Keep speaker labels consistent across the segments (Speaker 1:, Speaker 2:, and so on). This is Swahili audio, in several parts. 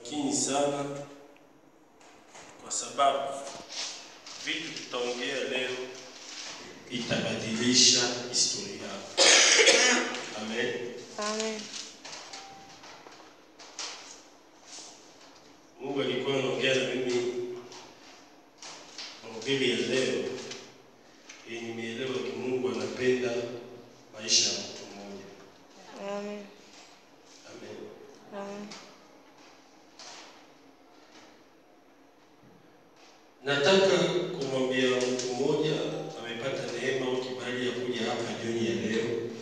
Speaker 1: makini sana, kwa sababu vitu tutaongea leo itabadilisha historia yako. Amen.
Speaker 2: Amen.
Speaker 1: Mungu alikuwa anaongea na mimi mahubiri ya leo, ili nimeelewa ki Mungu anapenda maisha ya mtu mmoja.
Speaker 2: Amen.
Speaker 1: Amen.
Speaker 2: Amen.
Speaker 1: Nataka kumwambia mtu mmoja amepata neema au kibali ya kuja hapa jioni ya leo.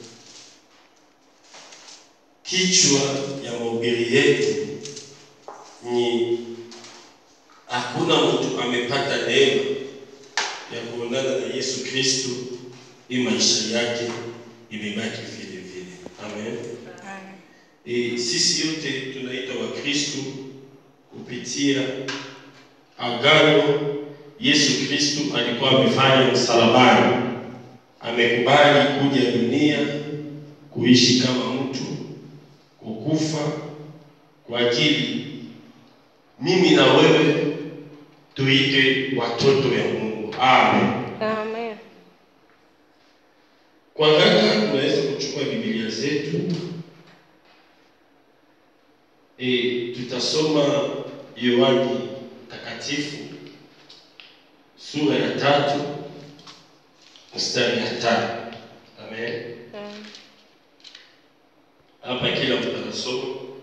Speaker 1: Kichwa ya mahubiri yetu ni hakuna mtu amepata neema ya kuonana na Yesu Kristo, hii maisha yake imebaki vile vile. Amen.
Speaker 2: Amen.
Speaker 1: E, sisi yote tunaitwa Wakristo kupitia agano Yesu Kristo alikuwa amefanya msalabani. Amekubali kuja dunia kuishi kama mtu, kukufa kwa ajili mimi na wewe tuite watoto ya Mungu. Amen.
Speaker 2: Amen.
Speaker 1: Kwa haraka tunaweza kuchukua Biblia zetu. E, tutasoma Yohani Takatifu sura ya tatu mstari ya tano. Amen.
Speaker 2: Amen.
Speaker 1: Hapa kila mtu anasoma.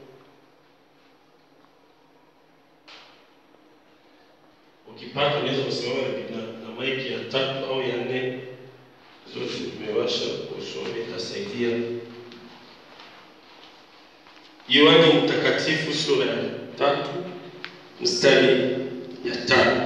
Speaker 1: Ukipata unaweza kusimama na, na, na maiki ya tatu au ya nne, zote tumewasha kusoma, itasaidia. Yohani Mtakatifu sura ya tatu mstari ya tano.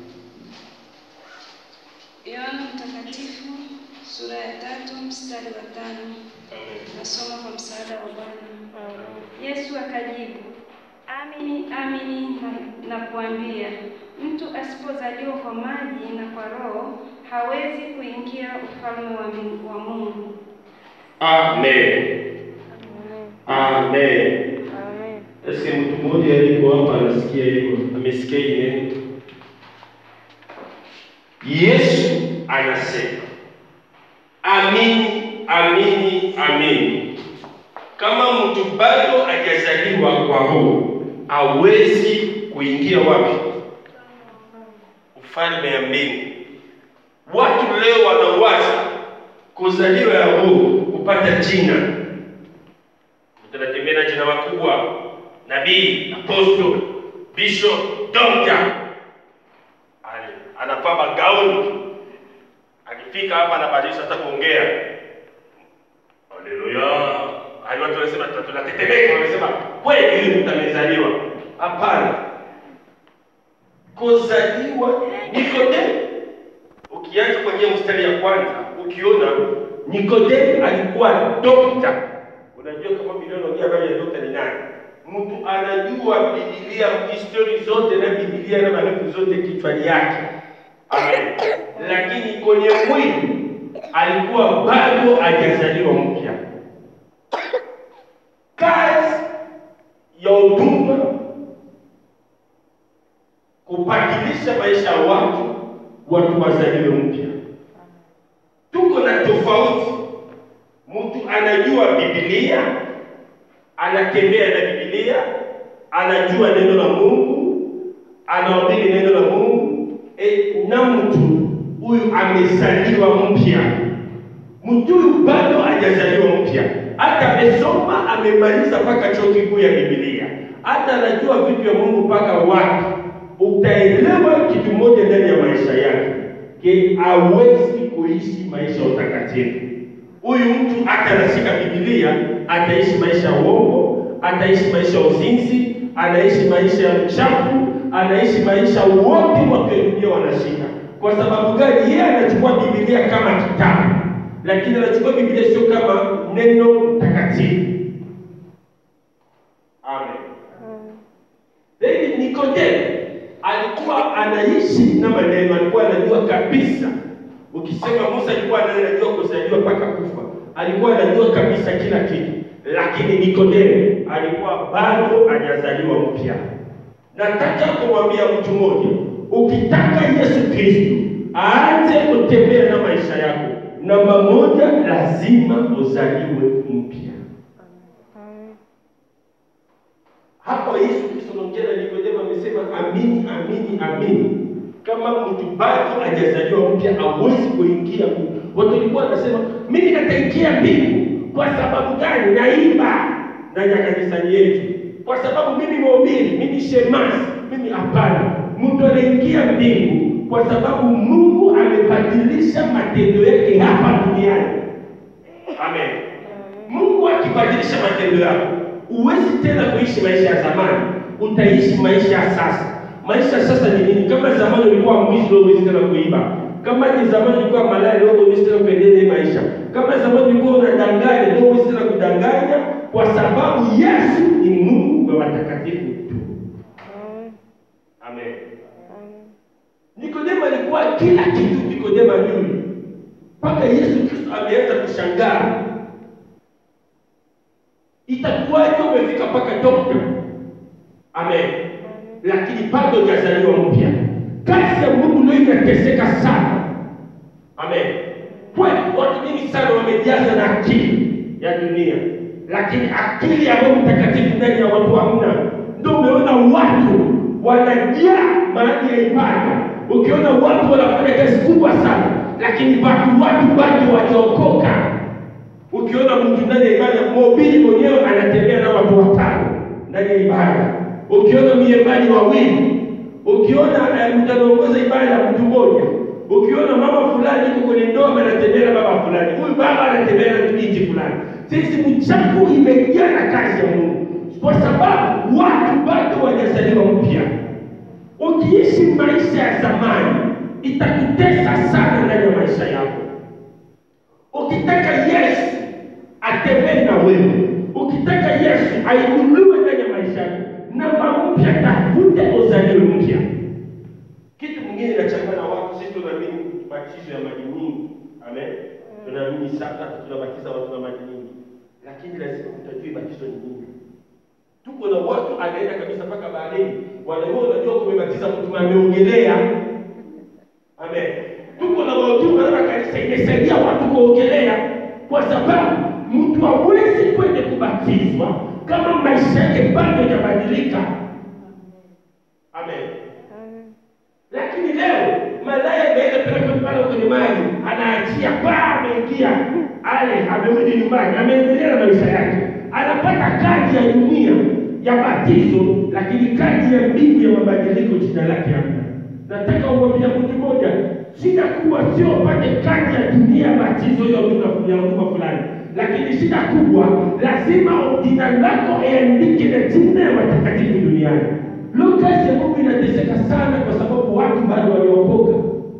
Speaker 3: Yohana Mtakatifu sura ya tatu mstari wa tano.
Speaker 1: Amen.
Speaker 3: Nasoma kwa msaada wa Bwana.
Speaker 2: Amen.
Speaker 3: Yesu akajibu, amini amini na- nakuambia, mtu asipozaliwa kwa maji na kwa Roho hawezi kuingia ufalme wa mbingu- wa Mungu.
Speaker 1: Amen. Amen.
Speaker 2: Amen.
Speaker 1: Eske mtu mmoja yuko hapa anasikia hivyo? Amesikia hii neno? Yesu anasema amini, amini, amini, kama mtu bado hajazaliwa kwa Roho hawezi kuingia wapi? Ufalme ya mbingu. Watu leo wanawaza kuzaliwa ya Roho kupata jina tunatembea na jina makubwa, nabii, apostle, bishop, doctor. Ali anavaa magauni, akifika hapa anabadilisha hata kuongea. Haleluya! Hadi watu wanasema tuna- tunatetemeka, wanasema kweli huyu mtu amezaliwa. Hapana, kuzaliwa Nikodemo. Ukianza kwenye mstari ya kwanza, ukiona Nikodemo alikuwa dokta Unajua kama Biblia inaongea habari ya dokta ni nani? Mtu anajua Biblia, histori zote na Biblia na marefu zote kichwani yake. Amen. Lakini kwenye mwili alikuwa bado hajazaliwa mpya. Kazi ya huduma kubadilisha maisha ya watu, watu wazaliwe mpya. Tuko na tofauti Mtu anajua Biblia, anatembea na Biblia, anajua neno la Mungu, anahubiri neno la Mungu e, na mtu huyu amezaliwa mpya. Mtu huyu bado hajazaliwa mpya, hata amesoma amemaliza mpaka chuo kikuu ya Biblia, hata anajua vitu vya Mungu mpaka wapi. Utaelewa kitu moja ndani ya maisha yake, ke hawezi kuishi maisha ya utakatifu huyu mtu hata anashika Biblia ataishi maisha ya uongo, ataishi maisha ya uzinzi, anaishi maisha ya uchafu, anaishi maisha wote wa dunia wanashika. Kwa sababu gani? Yeye anachukua Biblia kama kitabu, lakini anachukua Biblia sio kama neno takatifu. Amen. David Nikodemo alikuwa anaishi na maneno, alikuwa anajua kabisa. Ukisema Musa alikuwa anajua kuzaliwa mpaka kufa, alikuwa anajua kabisa kila kitu, lakini Nikodemo alikuwa bado hajazaliwa mpya. Nataka kumwambia mtu mmoja, ukitaka Yesu Kristo aanze kutembea na maisha yako, namba moja, lazima uzaliwe mpya.
Speaker 2: Amen.
Speaker 1: Hapa Yesu Kristo anaongea na Nikodemo, amesema amini, amini, amini, kama mtu bado hajazaliwa mpya hawezi kuingia mbinguni. Watu walikuwa wanasema mimi nataingia mbingu kwa sababu gani? Naimba ndani ya kanisani yetu, kwa sababu mimi mhubiri, mimi shemasi, mimi hapana. Mtu anaingia mbingu kwa sababu Mungu amebadilisha matendo yake hapa duniani. Amen. Mungu akibadilisha matendo yako, huwezi tena kuishi maisha ya zamani, utaishi maisha ya sasa. Maisha ya sasa ni nini? Kama zamani ulikuwa mwizi, leo huwezi tena kuiba. Kama ni zamani ulikuwa malaya, leo huwezi tena kuendelea hii maisha. Kama zamani ulikuwa unadanganya, leo huwezi tena kudanganya, kwa sababu Yesu ni Mungu wa watakatifu tu.
Speaker 2: Amen.
Speaker 1: Amen.
Speaker 2: Amen.
Speaker 1: Nikodemo alikuwa kila kitu Nikodemo ajui, mpaka Yesu Kristo ameanza kushangaa, itakuwaje umefika mpaka dokta? Amen, lakini bado hujazaliwa mpya. Kazi ya Mungu leo inateseka sana. Amen, kweli watu wengi sana wamejaza na akili ya dunia, lakini akili ya Roho Mtakatifu ndani ya watu hamna. Ndio umeona watu wanajaa mahali ya ibada, ukiona watu wanafanya kazi kubwa sana, lakini bado watu bado wajaokoka. Ukiona mtu ndani ya ibada, mhubiri mwenyewe anatembea na watu watano ndani ya ibada, ukiona miembani wawili, ukiona eh, mtu anaongoza ibada mtu mmoja, ukiona mama fulani yuko kwenye ndoa anatembea na baba fulani, huyu baba anatembea na binti fulani. Sisi mchafu imejaa na kazi ya Mungu, kwa sababu watu bado wajazaliwa mpya. Ukiishi maisha ya zamani itakutesa sana ndani ya maisha yako. Ukitaka Yesu atembee na wewe, ukitaka Yesu ainuliwe ndani ya maisha yako, namba mpya, tafute uzaliwe mpya. Kitu mwingine inachangana watu, sisi tunaamini batizo ya maji nyingi, amen. Tunaamini sana, tunabatiza watu na maji nyingi, lakini lazima utajue batizo ni nini. Tuko na watu anaenda kabisa mpaka baharini, wanakuwa unajua kumebatiza mtu ameogelea. Amen. Tuko na wahuduma na kanisa imesaidia watu kuogelea, kwa sababu mtu hawezi kwenda kubatizwa kama maisha yake bado hajabadilika. Amen.
Speaker 2: Amen.
Speaker 1: Lakini leo malaya ameenda peleka pale kwenye maji, anaachia paa, ameingia ale, amerudi nyumbani, ameendelea na maisha yake, anapata kadi ya dunia ya batizo, lakini kadi ya mbingu ya mabadiliko jina lake hamna. Nataka umwambia mtu mmoja, shida kubwa sio upate kadi ya dunia ya batizo ya huduma ya huduma fulani, lakini shida kubwa lazima jina lako iandike na jina ya watakatifu duniani. Leo kazi ya Mungu inateseka sana kwa sababu watu bado waliokoka.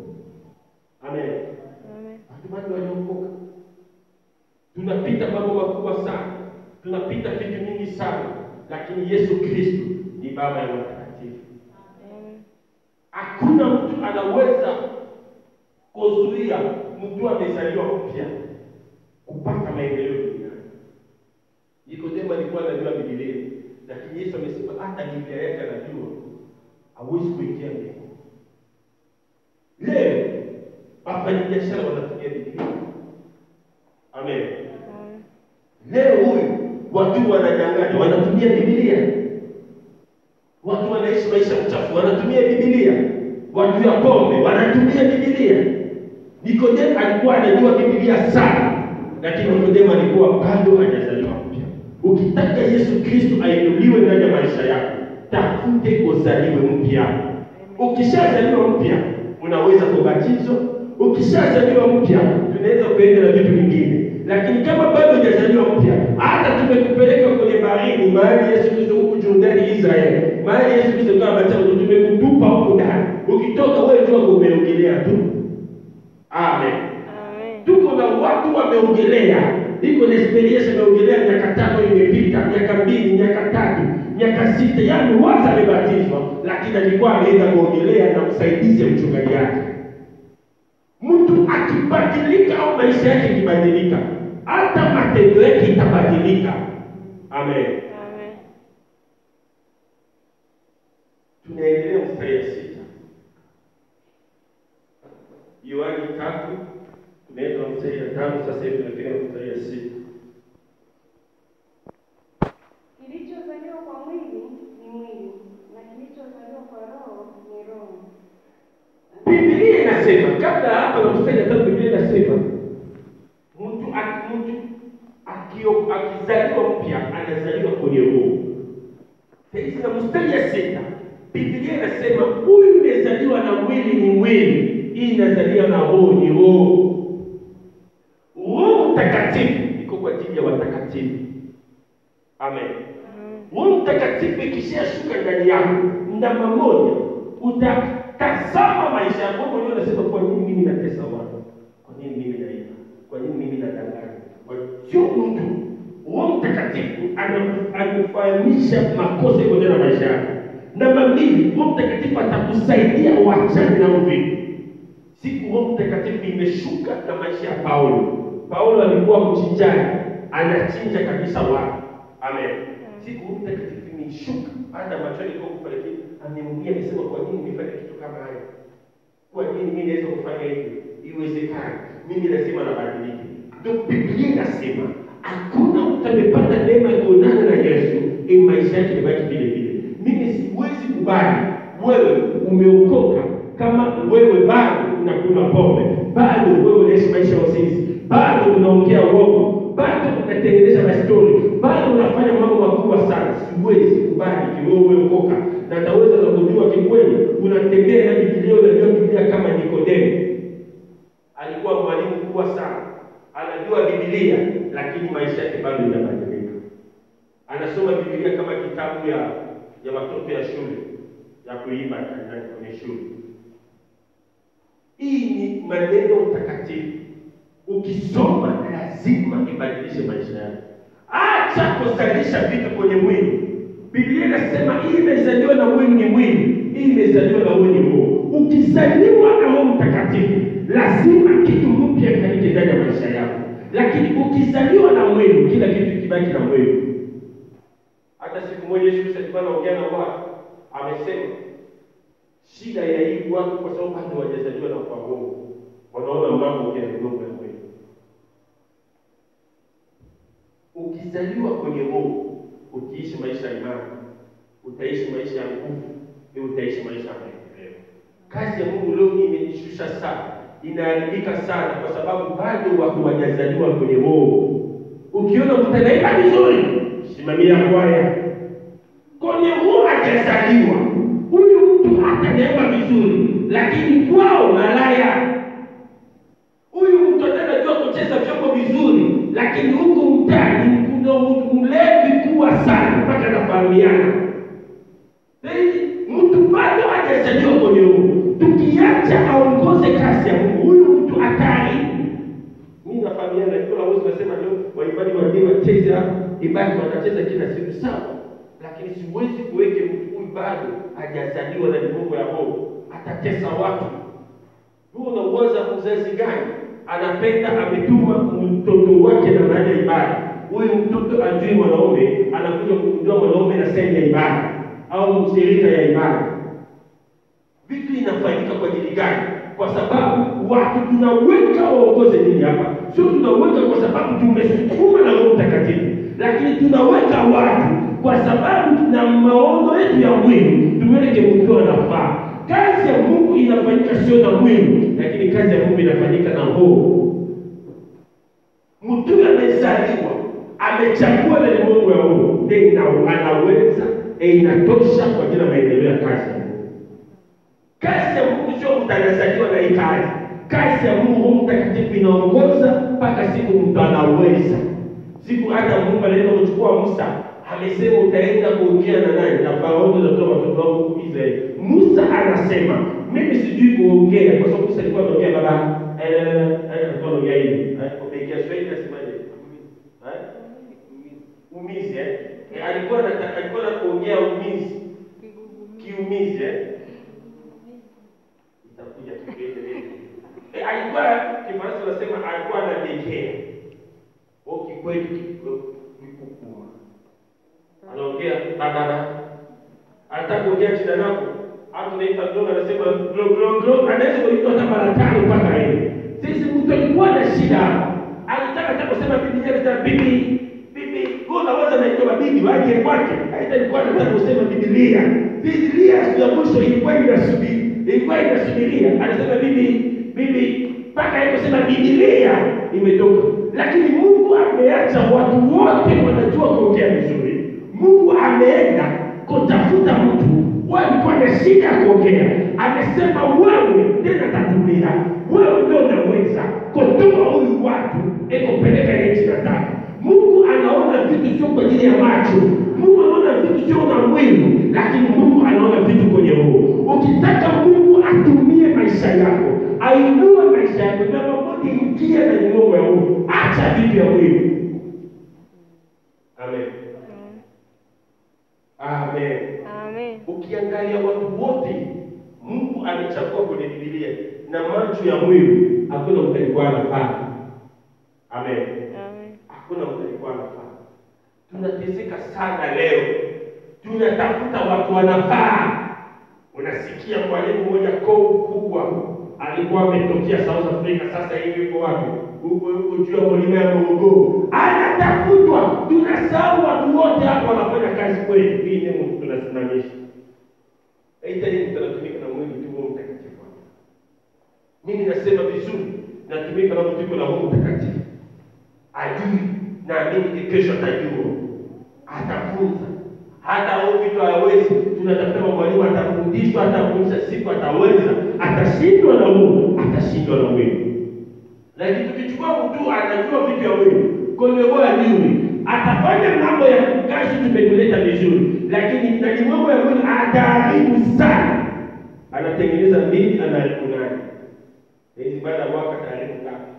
Speaker 1: Amen.
Speaker 2: Amen.
Speaker 1: Watu bado waliokoka. Tunapita mambo makubwa sana, tunapita vitu mingi sana, lakini Yesu Kristo ni baba ya watakatifu.
Speaker 2: Amen.
Speaker 1: Hakuna mtu anaweza kuzuia mtu amezaliwa mpya kupata maendeleo duniani. Nikodemo alikuwa anajua Biblia, lakini Yesu amesema hata Biblia yake anajua, hawezi kuingia mbinguni. Leo wafanyabiashara wanatumia Biblia. Amen.
Speaker 2: Amen.
Speaker 1: Leo huyu watu wananyang'anya, wanatumia Biblia. Watu wanaishi maisha mchafu, wanatumia Biblia. Watu ya pombe wanatumia Biblia. Nikodemo alikuwa anajua Biblia sana, lakini Nikodemo alikuwa bado hajazaliwa mpya. Ukitaka Yesu Kristo ainuliwe ndani ya maisha yako, tafute uzaliwe mpya. Ukishazaliwa mpya, unaweza kubatizwa. Ukishazaliwa mpya, tunaweza kuenda na vitu vingine, lakini kama bado hujazaliwa mpya, hata tumekupeleka kwenye baharini, mahali Yesu Kristo huku Jordani, Israeli, mahali Yesu Kristo kama batizo, tumekutupa huku ndani. Ukitoka wewe jua umeogelea tu. Amen.
Speaker 2: Amen.
Speaker 1: Tuko na watu wameogelea, iko na experience ameogelea miaka tano imepita, miaka mbili, miaka tatu, miaka sita, yaani waza amebatizwa, lakini alikuwa ameenda kuogelea na msaidizi ya mchungaji yake. Mtu akibadilika au maisha yake ikibadilika, hata matendo yake itabadilika. Amen.
Speaker 2: Amen.
Speaker 1: Tunaendelea mstari ya sita. Yohani tatu tumeenda mstari ya tano, sasa hivi tunafika mstari ya sita.
Speaker 3: Kilichozaliwa kwa mwili ni mwili, na kilichozaliwa kwa roho ni roho.
Speaker 1: Biblia inasema kabla hapa na mstari ya tatu, Biblia inasema mtu aki- mtu akio- akizaliwa mpya anazaliwa kwenye roho. Sasa na mstari ya sita Biblia inasema huyu imezaliwa na mwili ni mwili, hii inazaliwa na roho ni roho. Roho Mtakatifu iko kwa ajili ya watakatifu. Amen. Roho Mtakatifu ikishashuka ndani yako, ndama moja utatazama maisha yako wewe mwenyewe, unasema kwa nini mimi natesa watu? Kwa nini mimi naiba? Kwa nini mimi nadanganya? Kwa sio mtu. Roho Mtakatifu ana- anakufahamisha makosa yako ndani ya maisha yako. Namba mbili, Roho Mtakatifu atakusaidia uachane na uvivu. Siku Roho Mtakatifu imeshuka na maisha ya Paulo. Paulo alikuwa mchinjaji, anachinja kabisa watu. Amen. Siku Roho Mtakatifu imeshuka baada ya machoni kwa kufariki, amemwambia amesema, kwa nini nimefanya kitu kama haya? Kwa nini mimi naweza kufanya hivyo? Iwezekani. Mimi lazima nabadilike. Ndio Biblia inasema hakuna mtu amepata neema ya kuonana na Yesu, eh, maisha yake yabaki vile vile. Mimi siwezi kubali wewe umeokoka kama wewe bado unakunywa pombe, bado wewe unaishi maisha ya usinzi, bado unaongea uongo, bado unatengeneza mastori, bado unafanya mambo makubwa sana. Siwezi kubali kiwewe umeokoka na taweza na kujua kikweli unatembea na Biblia, unajua Biblia kama Nikodemo alikuwa mwalimu mkubwa sana, anajua Biblia lakini maisha yake bado inabadilika. Anasoma Biblia kama kitabu ya ya watoto ya shule ya kuimba kanisani kwenye shule. Hii ni maneno mtakatifu, ukisoma lazima ibadilishe maisha yako. Acha kuzalisha vitu kwenye mwili. Biblia inasema hii imezaliwa na mwili ni mwili, hii imezaliwa na mwili ni roho. Ukizaliwa na Roho Mtakatifu, lazima kitu mpya kifanyike ndani ya maisha yako, lakini ukizaliwa na mwili, kila kitu kibaki na mwili. Hata siku moja Yesu Kristo alikuwa anaongea na watu, amesema shida ya hii watu kwa sababu bado hawajazaliwa na kwa Roho, wanaona mambo ya migongo ya mwili. Ukizaliwa kwenye Roho, ukiishi maisha ya imani, utaishi maisha ya nguvu, na utaishi maisha ya maendeleo. Kazi ya Mungu leo hii imenishusha sana, inaharibika sana, kwa sababu bado watu hawajazaliwa kwenye Roho. Ukiona mtu anaimba vizuri, simamia kwaya. Kwenye Roho hajazaliwa huyu mtu, hata anaimba vizuri, lakini kwao malaya huyu mtu anajua kucheza vyombo vizuri, lakini huku mtaani kuna mlevi kuwa sana mpaka anafahamiana. Yaani, Mtu bado hajazaliwa kwenye Mungu. Tukiacha aongoze kazi ya Mungu, huyu mtu hatari. Mimi nafahamiana, niko na uwezo nasema leo waimbaji wa dini wacheze hapa, ibaki wanacheza kila siku sawa, lakini siwezi kuweke mtu huyu bado hajazaliwa na migongo ya Roho, atatesa watu. Wewe unauwaza mzazi gani anapenda ametuma mtoto wake na baada ya ibada, huyu mtoto ajui mwanaume, anakuja kugundua mwanaume na sehemu ya ibada au mshirika ya ibada. Vitu inafanyika kwa ajili gani? Kwa sababu watu tunaweka waongoze nini hapa, sio tunaweka kwa sababu tumesukuma na Roho Mtakatifu, lakini tunaweka watu kwa sababu tuna maono yetu ya mwili, tuweke mtu anafaa. Kazi ya Mungu inafanyika sio na mwili, lakini kazi ya Mungu inafanyika na roho. Mtu amezaliwa amechagua na Mungu ya roho, ndio ina- anaweza e, inatosha kwa ajili ya maendeleo ya kazi ya Mungu. Kazi ya Mungu sio mtu anazaliwa na hii kazi. Kazi ya Mungu, Roho Mtakatifu inaongoza mpaka siku mtu anaweza. Siku hata Mungu anaenda kuchukua Musa, amesema utaenda kuongea na nani? Na Farao atatoa watoto wangu huku Israeli. Musa anasema mimi sijui kuongea, kwa sababu Musa alikuwa anaongea baba eh, eh, alikuwa anaongea hivi eh, kwa Kiswahili nasemaje? Eh? Umizi eh? Eh, alikuwa anataka alikuwa anaongea umizi kiumizi eh? itakuja kipindi eh, alikuwa Kifaransa anasema alikuwa anadekea au kikwetu kikukuma, anaongea bababa, anataka kuongea jina lako hapo naita mdogo anasema glo glo glo, anaweza kuitwa hata mara tano mpaka yeye. Sisi mtu alikuwa na shida hapa, alitaka hata kusema Biblia anasema bibi bibi, wewe unaweza naitwa bibi waje kwake, aita alikuwa anataka kusema Biblia. Biblia siku ya mwisho ilikuwa inasubiri, ilikuwa inasubiria, anasema bibi bibi mpaka yeye kusema Biblia imetoka, lakini Mungu ameacha watu wote wanajua kuongea vizuri. Mungu ameenda kutafuta mtu walikuwa na shida ya kuongea, amesema wewe ndiye atatumia, wewe ndio unaweza kutoa huyu watu ikupeleka nchi nataka. Mungu anaona vitu sio kwa ajili ya macho, Mungu anaona vitu sio na mwili, lakini Mungu anaona vitu kwenye roho. Ukitaka Mungu atumie maisha yako, ainue maisha yako, namba moja, ingia na nyongo ya roho, acha vitu ya mwili. Amen. Amen.
Speaker 2: Amen.
Speaker 1: Ukiangalia watu wote Mungu amechagua kwenye Biblia na macho ya mwili, hakuna mtu alikuwa anafaa. Amen.
Speaker 2: Amen.
Speaker 1: Hakuna mtu alikuwa anafaa. Tunateseka sana leo, tunatafuta watu wanafaa. Unasikia mwalimu mmoja koo kubwa alikuwa ametokea South Africa, sasa hivi yuko wapi? Huko huko juu ya mlima ya Morogoro, anatafutwa. Tunasahau watu wote hapo wanafanya kazi kweli. Hii ni Mungu tunasimamisha. Haitaki mtu anatumika na mwili tu, Roho Mtakatifu. Mimi nasema vizuri, natumika na mtu yuko na Roho Mtakatifu ajui, naamini kesho atajua, atafunza hata huyu vitu hawezi. Tunatafuta mwalimu atafundishwa, atafundisha siku ataweza, atashindwa na Mungu, atashindwa na mwili. Lakini tukichukua mtu anajua vitu ya mwili kwenye roho ajui, atafanya mambo ya kazi tumekuleta vizuri, lakini ndani mambo ya mwili ataharibu sana, anatengeneza mbili, anaharibu nani? Hizi baada ya mwaka ataharibu ngapi?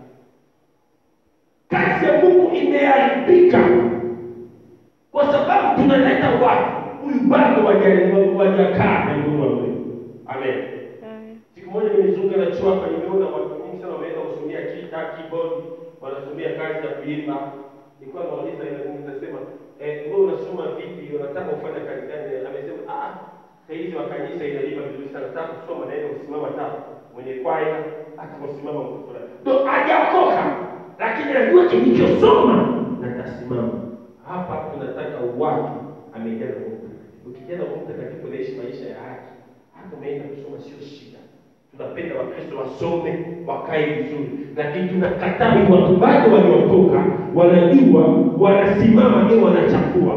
Speaker 1: Kazi ya Mungu imeharibika kwa sababu tunaleta watu huyu bado waja- wajakaa na Mungu wa kweli. Amen.
Speaker 2: Amen.
Speaker 1: Siku moja nimezunguka na chuo hapa, nimeona watu wengi sana wameenda kusomea kita keyboard, wanasomea kazi ya kuimba. Nilikuwa nauliza ile Mungu nasema, eh, wewe unasoma vipi? Unataka ufanye kazi gani? Amesema, ah, saa hizi wa kanisa inalipa vizuri sana. Nataka kusoma naenda kusimama ta mwenye kwaya hata kusimama mtu fulani. Ndio hajaokoka, lakini anajua kilichosoma na tasimama. Hapa tunataka watu amejaa na Mungu Mtakatifu. Ukijaa na Mungu Mtakatifu unaishi maisha ya haki. Hata umeenda kusoma sio shida. Tunapenda Wakristo wasome wakae vizuri, lakini tunakataa ni watu bado waliokoka, wanajua wanasimama, ndio wanachafua.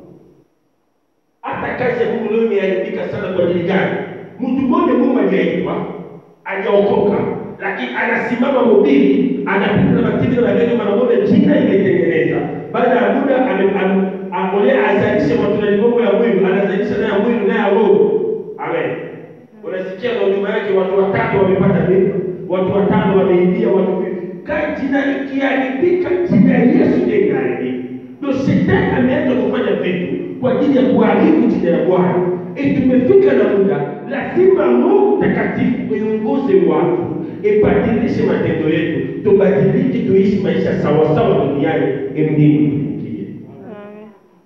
Speaker 1: Hata kazi ya Mungu leo imeharibika sana. Kwa ajili gani? Mtu mmoja Mungu aliyeitwa hajaokoka, lakini anasimama mhubiri, anapita na matendo na neno, manaona jina imetengeneza. Baada ya muda ame- ame- amolea azalishe matunda mambo ya mwili, anazalisha naye ya mwili naye ya roho. Amen. Unasikia na huduma yake watu watatu wamepata mimba, watu watano wameibia, watu kai jina ikiharibika, jina ya Yesu ndiye inaharibika. Ndio shetani ameanza kufanya vitu kwa ajili ya kuharibu jina la Bwana. E, tumefika na muda, lazima Roho Mtakatifu iongoze watu, ibadilishe matendo yetu, tubadilike, tuishi maisha sawasawa duniani, mbingu tuingie.
Speaker 2: Amen.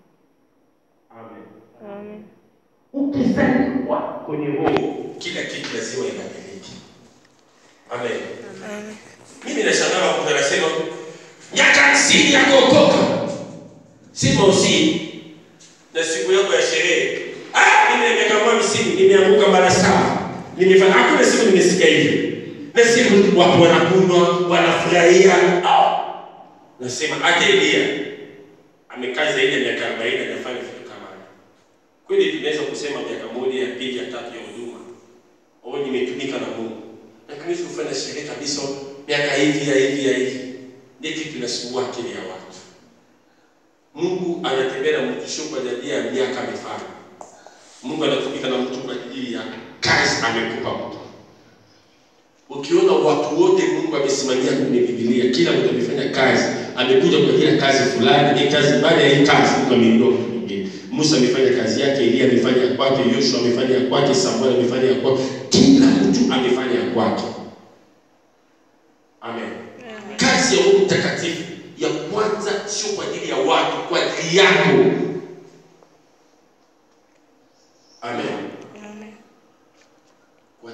Speaker 1: Amen.
Speaker 2: Amen.
Speaker 1: Ukizaliwa kwenye roho, kila kitu lazima ibadilike. Amen.
Speaker 2: Amen.
Speaker 1: Mimi nashangaa mtu anasema miaka hamsini ya kuokoka, sema usi na siku yako ya sherehe. Ah, mimi nimekaa hamsini, nimeanguka mara saba, nimefanya hakuna siku nimesikia hivyo, na siku watu wanakunywa wanafurahia. Ah, nasema hata Elia amekaa zaidi ya miaka arobaini hajafanya vitu kama hivyo. Kweli tunaweza kusema miaka moja ya pili ya tatu ya huduma au nimetumika na Mungu, lakini kufanya sherehe kabisa miaka hivi ya hivi ya hivi, ndio kitu inasumbua akili ya watu. Mungu anatembea na mtu sio kwa ajili ya miaka mifano. Mungu anatumika na mtu kwa ajili ya kazi amekupa mtu. Ukiona watu wote Mungu amesimamia kwenye Biblia, kila mtu amefanya kazi, amekuja kwa ajili ya kazi fulani, hii kazi baada ya hii kazi Mungu ameinua mtu mwingine. Musa amefanya kazi yake, Elia amefanya ya kwake, Yoshua amefanya ya kwake, Samuel amefanya ya kwake, kila mtu amefanya ya kwake. Amen. Kazi ya Roho Mtakatifu ya kwanza sio kwa ajili ya watu, kwa ajili yako. Amen.
Speaker 2: Amen.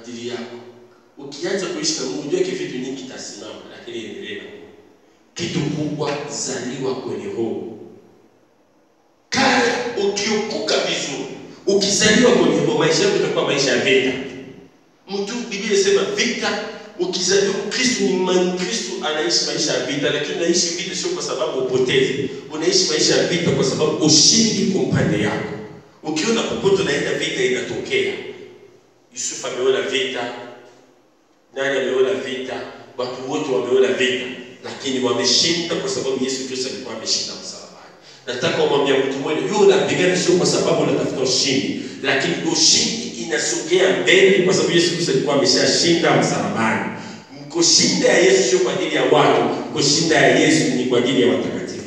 Speaker 1: kwa ajili yako. Ukianza kuishi na Mungu, jua vitu nyingi itasimama, lakini endelea na Mungu. Kitu kubwa, zaliwa kwenye roho. Kaa ukiokoka vizuri, ukizaliwa kwenye roho, maisha yako itakuwa maisha ya vita. Mtu Biblia inasema vita, ukizaliwa Kristo ni man, Kristo anaishi maisha ya vita, lakini unaishi vita sio kwa sababu upoteze, unaishi maisha ya vita kwa sababu ushindi kwa upande yako. Ukiona popote unaenda vita inatokea. Yusufu ameona vita, nani ameona vita? Watu wote wameona vita, lakini wameshinda kwa sababu Yesu Kristo alikuwa ameshinda msalabani. Nataka umwambia mtu mmoja, yule unapigana sio kwa sababu unatafuta ushindi, lakini ushindi inasogea mbele kwa sababu Yesu Kristo alikuwa ameshashinda msalabani. Kushinda ya Yesu sio kwa ajili ya watu, kushinda ya Yesu ni kwa ajili ya watakatifu.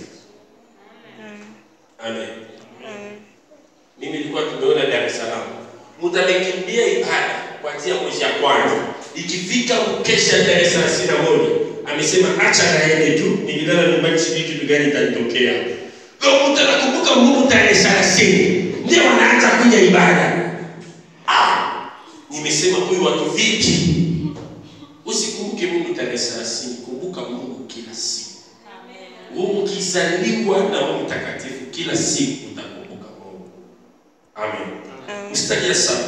Speaker 1: Amen.
Speaker 2: Amen.
Speaker 1: Mimi nilikuwa tumeona Dar es Salaam, mtu amekimbia ibada kuanzia mwezi ya kwanza, ikifika mkesha tarehe thelathini na moja amesema acha naende tu, nikilala nyumbani sijui kitu gani itanitokea. Leo mtu anakumbuka Mungu tarehe thelathini ndio wanaanza kuja ibada. Ah, nimesema huyu watu vipi? Usikumbuke Mungu tarehe thelathini, kumbuka Mungu kila siku. Wewe ukizaliwa na Roho Mtakatifu kila siku utakumbuka Mungu. Amen.
Speaker 2: Amen.
Speaker 1: Mstari ya saba.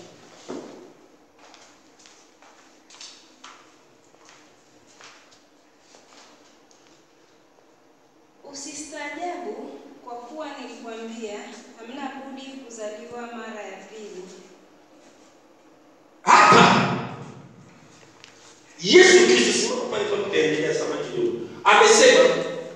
Speaker 3: Usistaajabu kwa kuwa nilikwambia, hamna budi kuzaliwa mara ya pili.
Speaker 1: Hapa Yesu Kristo, simama pale kwa tutaendelea sama kidogo. Amesema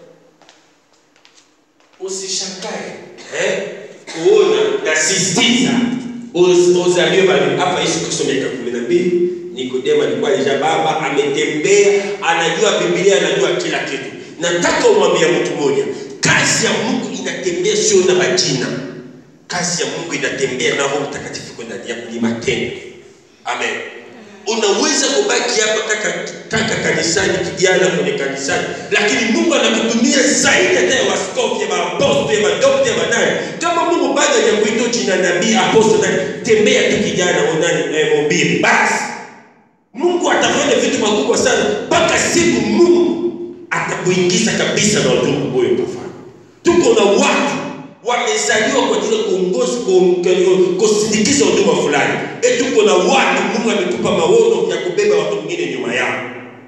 Speaker 1: usishangae eh, kuona nasisitiza uz- uzaliwe bali hapa Yesu Kristo miaka kumi na mbili Nikodemo alikuwa alisha baba, ametembea, anajua Biblia, anajua kila kitu. Nataka umwambia mtu mmoja, kazi ya Mungu inatembea sio na majina. Kazi ya Mungu inatembea na Roho Mtakatifu kwa ndani yako, ni matendo. Amen. Unaweza kubaki hapa kaka, kaka kanisani, kijana kwenye kanisani, lakini Mungu anakutumia zaidi hata ya waskofu, ya maapostoli, ya madokta, ya madai. Kama Mungu bado hajakuita jina nabii, apostoli, nani, tembea tu kijana, unani eh, mhubiri basi. Mungu atafanya vitu makubwa sana mpaka siku Mungu atakuingiza kabisa na ujumbe huyo utafanya. Tuko na watu wamezaliwa kwa ajili ya kuongoza ku- kusindikiza huduma fulani. E, tuko na watu Mungu amekupa maono ya kubeba watu wengine nyuma yao.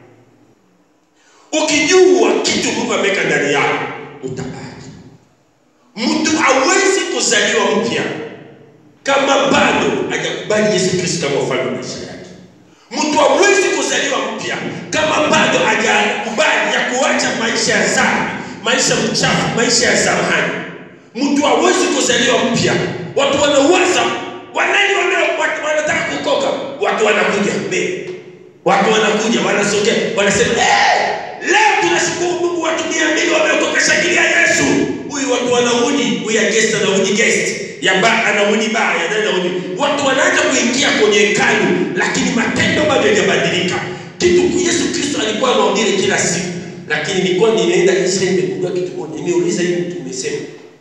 Speaker 1: Ukijua kitu Mungu ameweka ndani yako utabaki. Mtu hawezi kuzaliwa mpya kama bado hajakubali Yesu Kristo kama ufalme wa maisha yake. Mtu hawezi kuzaliwa mpya kama bado hajakubali ya kuacha maisha ya dhambi, maisha mchafu, maisha ya zamani. Mtu hawezi kuzaliwa mpya. Watu wanawaza wanani wana, watu wanataka kukoka, watu wanakuja mbele, watu wanakuja wanasogea, wanasema hey, leo tunashukuru Mungu, watu mia mbili wameokoka, shangilia Yesu. Huyu watu wanarudi, huyu ya guest anarudi guest ya ba anarudi ba ya nani anarudi. Watu wanaanza kuingia kwenye hekalu, lakini matendo bado hayajabadilika. Kitu Yesu Kristo alikuwa anahubiri kila siku, lakini nilikuwa nimeenda Israeli, nimegundua kitu moja. Nimeuliza hii mtu, nimesema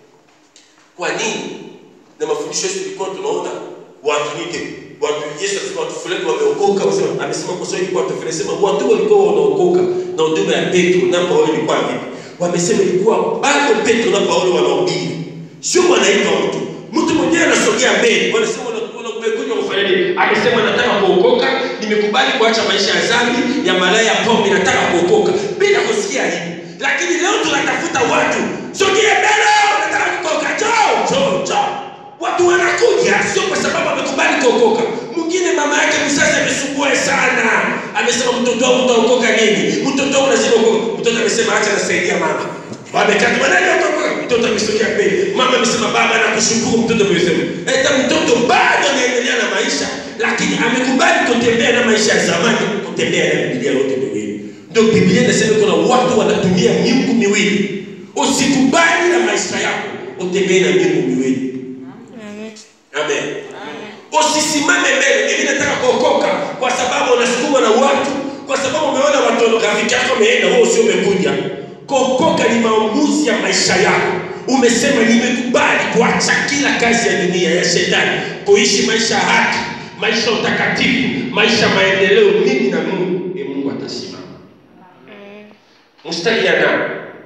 Speaker 1: kwa nini na mafundisho yetu tulikuwa tunaona watu nite watu Yesu alisema watu fulani wameokoka, wasema amesema kwa sababu ilikuwa watu fulani sema watu walikuwa wanaokoka na huduma ya Petro na Paulo ilikuwa vipi? Wamesema ilikuwa bado Petro na Paulo wanahubiri, sio wanaitwa mtu mtu mwenyewe anasogea mbele, wanasema umekuja kufanya nini? Amesema nataka kuokoka, nimekubali kuacha maisha ya dhambi ya malaya ya pombe, nataka kuokoka bila kusikia hivi. Lakini leo tunatafuta watu, sogea mbele, nataka kuokoka, njoo njoo njoo. Watu wanakuja sio kwa sababu amekubali kuokoka. Mwingine mama yake mzazi amesumbua sana, amesema mtoto wangu utaokoka lini? Mtoto wangu lazima uokoke. Mtoto amesema acha nasaidia mama. Wamekaa manani utaokoka? Mtoto amesogea mbele, mama amesema baba nakushukuru. Mtoto amesema hata mtoto bado anaendelea na maisha, lakini amekubali kutembea na maisha ya zamani, kutembea na Biblia yote miwili. Ndio Biblia inasema kuna watu wanatumia miungu miwili. Usikubali na maisha yako utembee na miungu miwili.
Speaker 2: Amen.
Speaker 1: Amen. Usisimame mbele. Mimi nataka kuokoka kwa sababu unasukumwa na watu, kwa sababu umeona watu rafiki yako ameenda, wewe usio umekuja. Kuokoka ni maamuzi ya maisha yako. Umesema nimekubali kuacha kila kazi ya dunia ya shetani, kuishi maisha ya haki, maisha ya utakatifu maisha ya maendeleo mimi na mungu e mungu atasimama
Speaker 2: Amen.
Speaker 1: mstari ya nane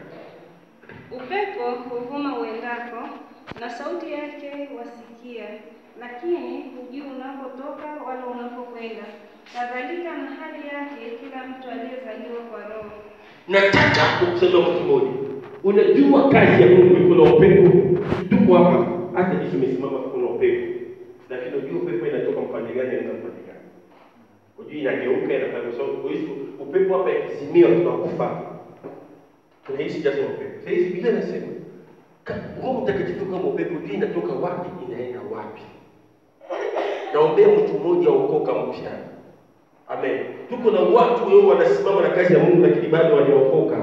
Speaker 3: Upepo huvuma uendako, na sauti yake wasikia, lakini hujui unapotoka wala unapokwenda. Kadhalika na hali yake kila mtu aliyezaliwa kwa Roho.
Speaker 1: nataka kusema kitu moja unajua kazi ya mungu kuna upepo tuko hapa hata jinsi umesimama kuna upepo lakini unajua upepo inatoka mpande gani inaenda mpande gani ujui inageuka inafanya sababu kwa hiyo upepo hapa ikizimia tunakufa tunaishi jazo upepo sasa hizi biblia inasema ka- roho mtakatifu kama upepo ujui inatoka wapi inaenda wapi naombea mtu mmoja aokoka mpya Amen. Tuko na watu wao wanasimama na kazi ya Mungu lakini bado hawajaokoka.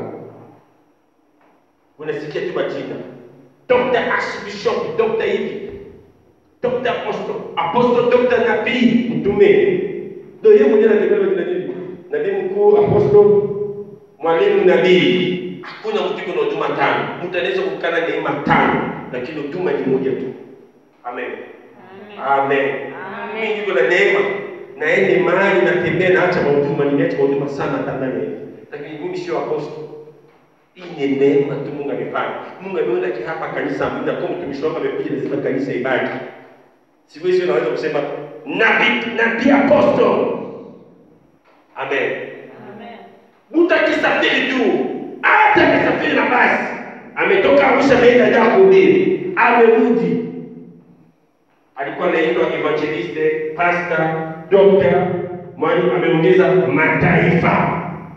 Speaker 1: Unasikia tu majina. Dr. Archbishop, Dr. hivi. Dr. Apostle, Apostle Dr. Nabii, mtume. Ndio yeye mwenyewe anatembea jina nini? Nabii mkuu, Apostle, mwalimu nabii. Hakuna mtu yuko na huduma tano. Mtu anaweza kukana neema tano, lakini huduma ni moja tu. Amen. Amen.
Speaker 3: Amen.
Speaker 1: Mimi niko na neema. Naende mahali natembea naacha mahuduma, nimeacha mahuduma sana hata ndani ya hivi. Lakini mimi sio apostle. Hii ni neema tu Mungu amefanya. Mungu ameona ki hapa kanisa amina kwa mtumishi wake amekuja lazima kanisa ibaki. Siku hizi unaweza kusema nabii nabii apostle. Amen.
Speaker 3: Amen.
Speaker 1: Mtu akisafiri tu, hata amesafiri na basi, ametoka Arusha ameenda Dar kuhubiri, amerudi, alikuwa anaitwa evangeliste, pastor, doctor, mwalimu, ameongeza mataifa.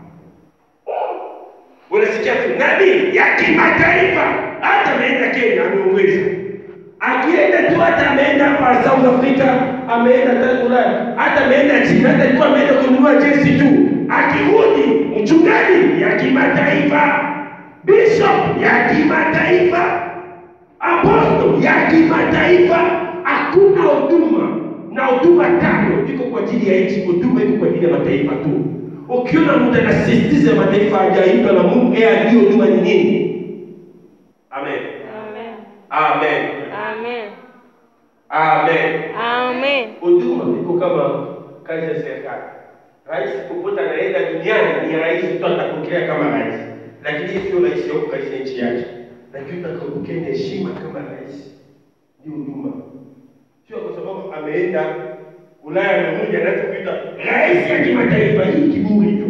Speaker 1: Unasikia tu nabii ya kimataifa, hata ameenda Kenya ameongeza akienda tu hata ameenda hapa South Africa, ameenda hata Ulaya, hata ameenda China, hata alikuwa ameenda kununua jesi tu, akirudi mchungaji ya kimataifa, bishop ya kimataifa, apostle ya kimataifa. Hakuna huduma na huduma tano iko kwa ajili ya nchi, huduma iko kwa ajili ya mataifa tu. Ukiona mtu anasisitiza mataifa hajaitwa na Mungu, yeye ajue huduma ni nini. Amen.
Speaker 3: Amen.
Speaker 1: Amen.
Speaker 2: Amen.
Speaker 1: Amen.
Speaker 2: Amen.
Speaker 1: Huduma iko kama kazi ya serikali. Rais popote anaenda duniani ni rais tu atapokea kama rais, lakini yeye sio rais yako katika nchi yake, lakini utakapokea ni heshima kama rais. Ni huduma, sio kwa sababu ameenda Ulaya mmoja anachokuita rais ya kimataifa. Hii kiburi tu.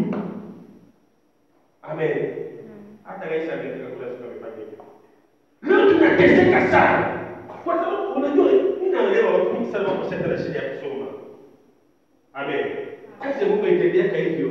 Speaker 1: Amen. Hata rais amefika kula siku amefanya hivyo. Leo tunateseka sana kwa sababu unajua, mimi naelewa watu wengi sana wako sasa na shida ya kusoma. Amen. Kazi ya Mungu itendeaka hivyo.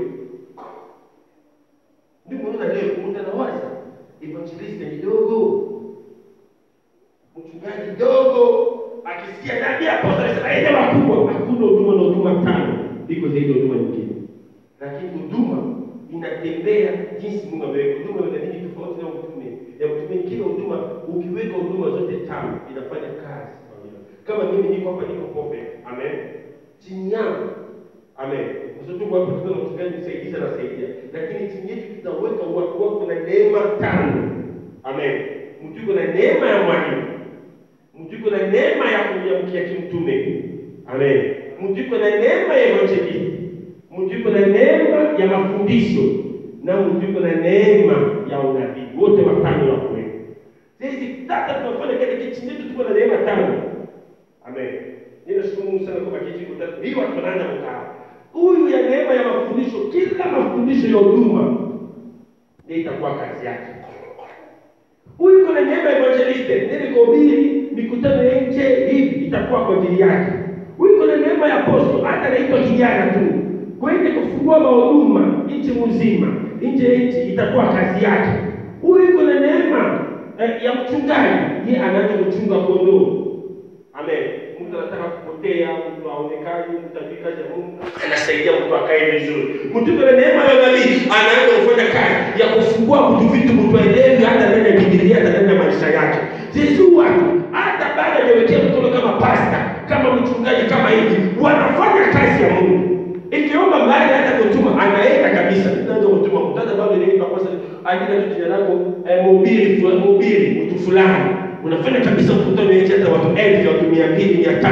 Speaker 1: Ndio unaona leo mtu anawaza evangelist ni dogo, mchungaji dogo, akisikia nabii apostle anasema aende wakubwa. Hakuna huduma na huduma tano, iko zaidi ya huduma nyingine, lakini huduma inatembea jinsi Mungu ameweka. Huduma ina nini tofauti na utume? Ya utume, kila huduma ukiweka huduma zote tano inafanya kazi pamoja. Kama mimi niko hapa, niko pope, amen, chini yangu Amen. Mtoto wako tukiwa na mchungaji msaidizi anasaidia. Lakini chini yetu tutaweka watu wako na neema tano. Amen. Mtu yuko na neema ya mwalimu. Mtu yuko na neema ya kuamkia kimtume. Amen. Mtu yuko na neema ya evangelist. Mtu yuko na neema ya mafundisho. Na mtu yuko na neema ya unabii. Wote watano wako wewe. Sisi tata tunafanya katika chini yetu tuko na neema tano. Amen. Ninashukuru Mungu sana kwa kitu kutatu. Hii watu wanaanza kukaa. Huyu ya neema ya mafundisho, kila mafundisho ya huduma ndio itakuwa kazi yake. Huyu kuna neema ya evangelist, ndio kuhubiri mikutano ya nje hivi itakuwa kwa ajili yake. Huyu kuna neema ya apostle, hata anaitwa kijana tu. Kwende kufungua mahuduma nchi mzima, nje ya nchi itakuwa kazi yake. Huyu kuna neema eh, ya mchungaji, yeye anaanza kuchunga kondoo. Amen. Mtu anataka kupotea, mtu aonekane, mtu ajui kazi ya Mungu, anasaidia mtu akae vizuri. Mtu kwa neema ya nabii anaanza kufanya kazi ya kufungua mtu vitu mtu aelewe hata ndani ya Biblia hata ndani ya maisha yake. Sisi watu hata baada ya kuwekea mkono kama pasta, kama mchungaji kama hivi, wanafanya kazi ya Mungu. Ikiomba mahali hata kutuma anaenda kabisa. Ndio kutuma mtaza bado ni kwa kosa andika tu jina lako eh, mhubiri mhubiri mtu fulani unafanya kabisa mkutano yenye hata watu elfu watu mia mbili mia tano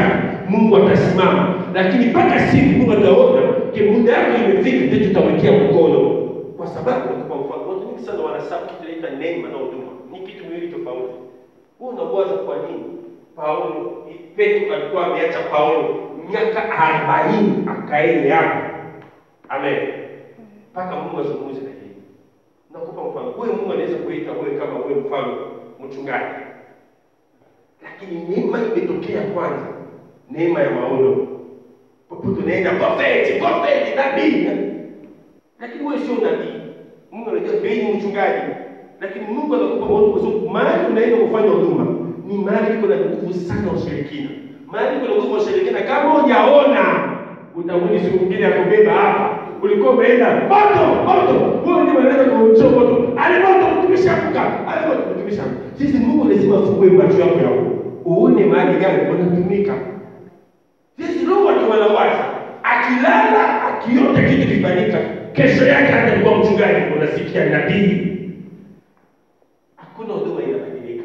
Speaker 1: Mungu atasimama, lakini mpaka siku Mungu ataona ke muda yako imefika, ndio tutamwekea mkono, kwa sababu kwa mfano watu wengi sana wanasabu kitu inaitwa neema na huduma, ni kitu miwili tofauti. Wewe unawaza kwa nini Paulo Petro alikuwa ameacha Paulo miaka arobaini akaende hapo, amen, mpaka Mungu azungumze na yeye. Nakupa mfano, wewe Mungu anaweza kuita wewe kama wewe mfano mchungaji, lakini neema imetokea kwanza, neema ya maono. Popote unaenda prophet, prophet, nabii, lakini wewe sio nabii. Mungu anajua wewe ni mchungaji, lakini Mungu anakupa maono kwa sababu mahali unaenda kufanya huduma ni mahali iko na nguvu sana ushirikina, mahali iko na nguvu ushirikina. Kama hujaona utarudi siku nyingine ya kubeba hapa ulikuwa umeenda moto moto, wewe ndio unaenda kumchoma moto, ale moto mtumishi amka, ale moto mtumishi amka. Sisi Mungu lazima afungue macho yako ya uone mahali gani unatumika. Sisi roho watu wanawaza, akilala akiota kitu kifanyika, kesho yake hata alikuwa mchungaji, unasikia nabii. Hakuna huduma inabadilika.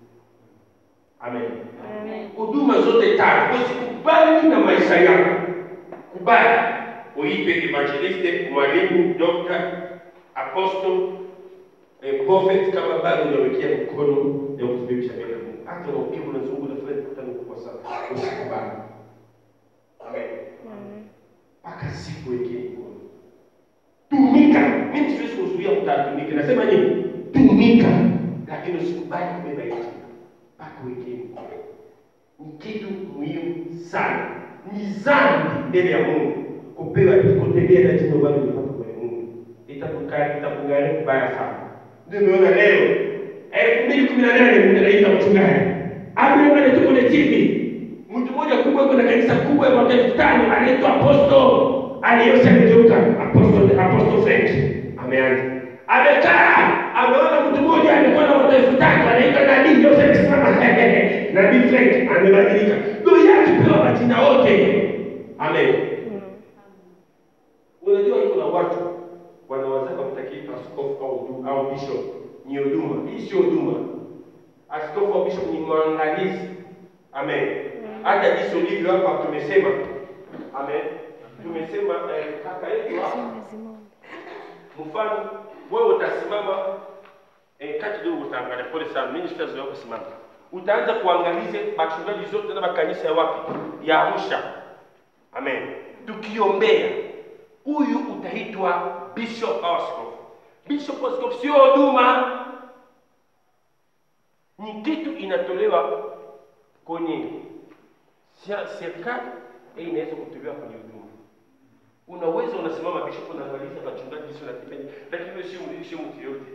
Speaker 1: Amen.
Speaker 2: Amen.
Speaker 1: Huduma zote tatu, usikubali na maisha yako, kubali uipe evangeliste, mwalimu, dokta, apostle, eh, prophet, kama bado unawekea mkono ya kutumimisha mbele ya Mungu. Hata unapiga unazungu na fulani kutana kwa sana, usikubali. Amen.
Speaker 2: Amen.
Speaker 1: Mpaka siku wekee mkono. Tumika. Mimi siwezi kuzuia mtu atumike. Nasema nini? Tumika, lakini usikubali kubeba hiyo mpaka wekee mkono. Ni kitu muhimu sana. Ni dhambi mbele ya Mungu kupewa kutembea na jina bado limepata kwa Mungu. Itakukaa itakungalia mbaya sana. Ndio umeona leo elfu mbili kumi na nane mtu anaita mchungaji. Abraham tuko na TV. Mtu mmoja kubwa yuko na kanisa kubwa ya mwaka elfu tano anaitwa Apostle aliyosha amegeuka Apostle Apostle Frank ameanza. Amekaa ameona mtu mmoja alikuwa na watu elfu tatu anaitwa Nabii Joseph Simama Nabii Frank amebadilika. Ndio yake pewa majina wote. Amen. Unajua iko na watu wanawazaka mtakii askofu au du- au bishop ni huduma. Hii sio huduma. Askofu au bishop ni mwangalizi. Amen. Hata jinsi ulivyo hapa tumesema. Amen. Tumesema eh, kaka yetu hapa mfano wewe utasimama eh, kati leo utaangalia pole sana mimi sitazoea kusimama utaanza kuangalize machungaji zote na makanisa ya wapi ya Arusha amen tukiombea huyu utaitwa bishop au askofu bishop au askofu sio huduma ni kitu inatolewa kwenye sia- serikali eh, inaweza kutolewa kwenye huduma unaweza unasimama bishop unaangaliza wachungaji sio natipeni lakini wewe sio sio mtu yote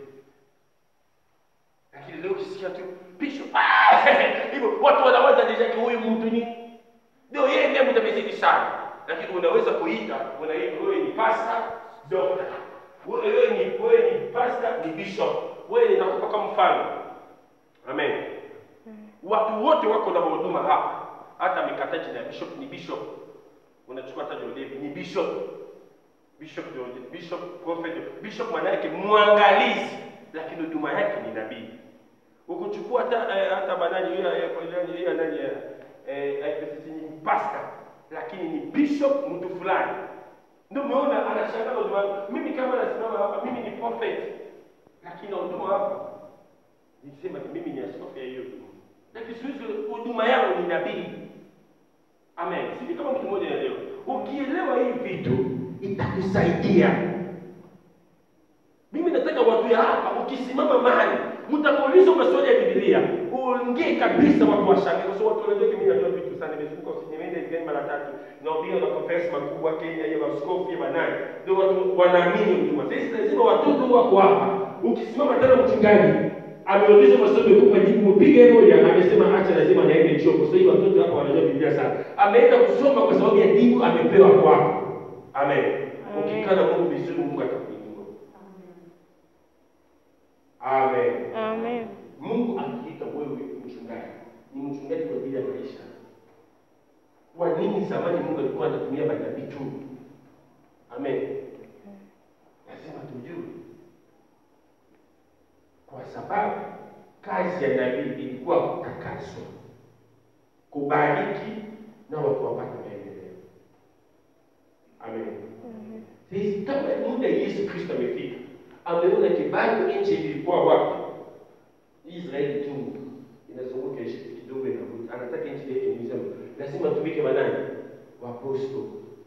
Speaker 1: lakini leo ukisikia tu bishop ah! hivyo watu wanawaza deja ki huyu mtu ni ndio yeye ndiye mtu amezidi sana lakini unaweza kuita unaita wewe ni pastor doctor wewe ni wewe ni pastor ni bishop wewe ni nakupa kama mfano amen watu wote wako na huduma hapa hata mikataji na bishop ni bishop unachukua hata Jodevi ni bishop bishop Jode, bishop prophet bishop maana yake mwangalizi lakini huduma yake ni nabii ukichukua hata eh, hata banani hiyo eh, nani hiyo nani eh, eh, IPCC ni pastor lakini ni bishop mtu fulani ndio umeona anashangaa huduma yangu. mimi kama nasimama hapa mimi ni prophet lakini huduma hapa nisema mimi ni askofu ya hiyo huduma lakini siwezi huduma yangu ni nabii Amen. Sisi kama mtu mmoja leo, ukielewa hii vitu itakusaidia. Mimi nataka watu ya hapa, ukisimama mahali mtakuuliza maswali ya Biblia, uongee kabisa, watu washangae, kwa sababu watu wanajua mimi najua vitu sana. Nimezunguka nimeenda Israeli mara tatu, naambia na conference makubwa Kenya, ya askofu ya banani, ndio watu wanaamini huduma. Sasa lazima watoto wako hapa, ukisimama tena mchungaji ameuliza maswali kwa jibu mpige moja, amesema acha, lazima niende chuo, kwa sababu watoto hapa wanajua Biblia sana. Ameenda kusoma kwa sababu ya jibu amepewa kwako. Amen. Ukikaa na Mungu vizuri, Mungu atakuinua. Amen.
Speaker 2: Amen.
Speaker 1: Mungu akiita wewe mchungaji, ni mchungaji kwa ajili ya maisha. Kwa nini zamani Mungu alikuwa anatumia manabii tu? Amen. Lazima tujue, kwa sababu kazi ya nabii ilikuwa kutakaswa, kubariki na watu wapate maendeleo. Amen. Sisi kama muda Yesu Kristo amefika, ameona kibali nchi ilikuwa wapi? Israeli tu inazunguka ishi kidogo inavuta, anataka nchi yetu nisema lazima tumike wanani? Waposto.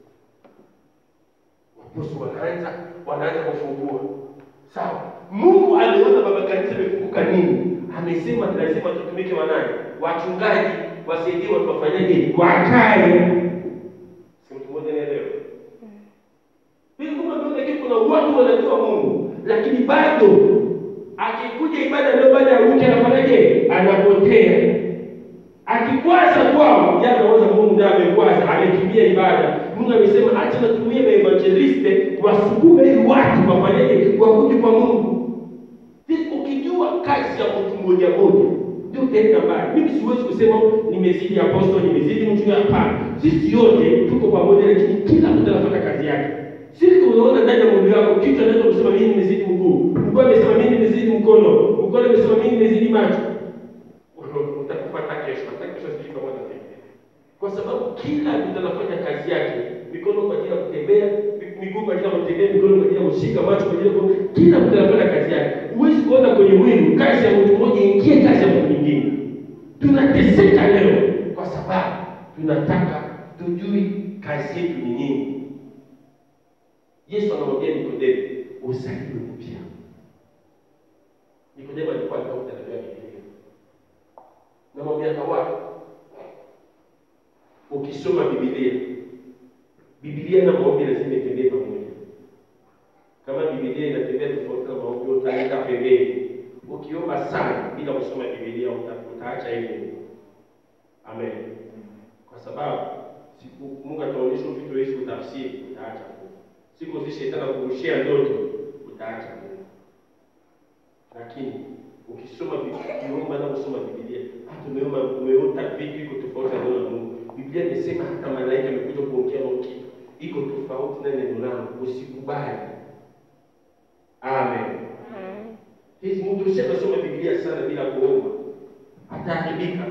Speaker 1: Waposto wanaanza wanaanza kufungua. Sawa. Mungu aliona baba kanisa imefunguka nini? Amesema ni lazima tutumike wanani? Wachungaji wasaidie watu wafanyaje? Wakae. Si mtu mmoja anaelewa? Hivi Mungu ameona kitu, kuna watu wanajua Mungu, lakini bado akikuja ibada ndio baada ya wiki anafanyaje? Anapotea. Akikwaza kwao, jana anaweza Mungu ndiye amekwaza, amekimbia ibada. Mungu amesema acha natumie maevangeliste wasukume ili watu wafanyaje? Wakuje kwa Mungu. Sisi ukijua kazi ya mtu mmoja mmoja ndio utaenda mbali. Mimi siwezi kusema nimezidi apostol, nimezidi mchungaji. Hapana, sisi yote tuko pamoja, lakini kila mtu anafanya kazi yake. Sisi unaona ndani ya mwili wako kitu anaweza kusema mimi nimezidi mguu, mguu amesema mimi nimezidi mkono, mkono amesema mimi nimezidi macho. Utakufuata kesho, hata kesho sijui kama utafikia. Kwa sababu kila mtu anafanya kazi yake, mikono kwa ajili ya kutembea, miguu kwa ajili ya kutembea, mikono kwa ajili ya kushika, macho kwa ajili ya ku- kila mtu anafanya kazi yake. Huwezi kuona kwenye mwili kazi ya mtu mmoja ingie kazi ya mtu mwingine. Tunateseka leo kwa sababu tunataka tujui kazi yetu ni nini. Yesu anamwambia Nikodemo, uzaliwe upya. Nikodemo alikuwa anakuta na Biblia. Namwambia kawapi? Ukisoma Biblia, Biblia na maombi lazima itembee pamoja. Kama Biblia inatembea tofauti na maombi, utaenda pembeni. Ukiomba sana bila kusoma Biblia, uta- utaacha hivyo. Amen. Kwa sababu siku Mungu ataonyesha vitu hivi utafsiri, utaacha tu. Siku zishe tena kurushia ndoto, utaacha tu. Lakini ukisoma Biblia, ukiomba na kusoma Biblia, hata umeomba umeota vitu iko tofauti na neno la Mungu. Biblia imesema hata malaika amekuja kuongea na kitu iko tofauti na neno langu, usikubali. Amen. Hizi mtu ushakasoma Biblia sana bila kuomba, ataharibika.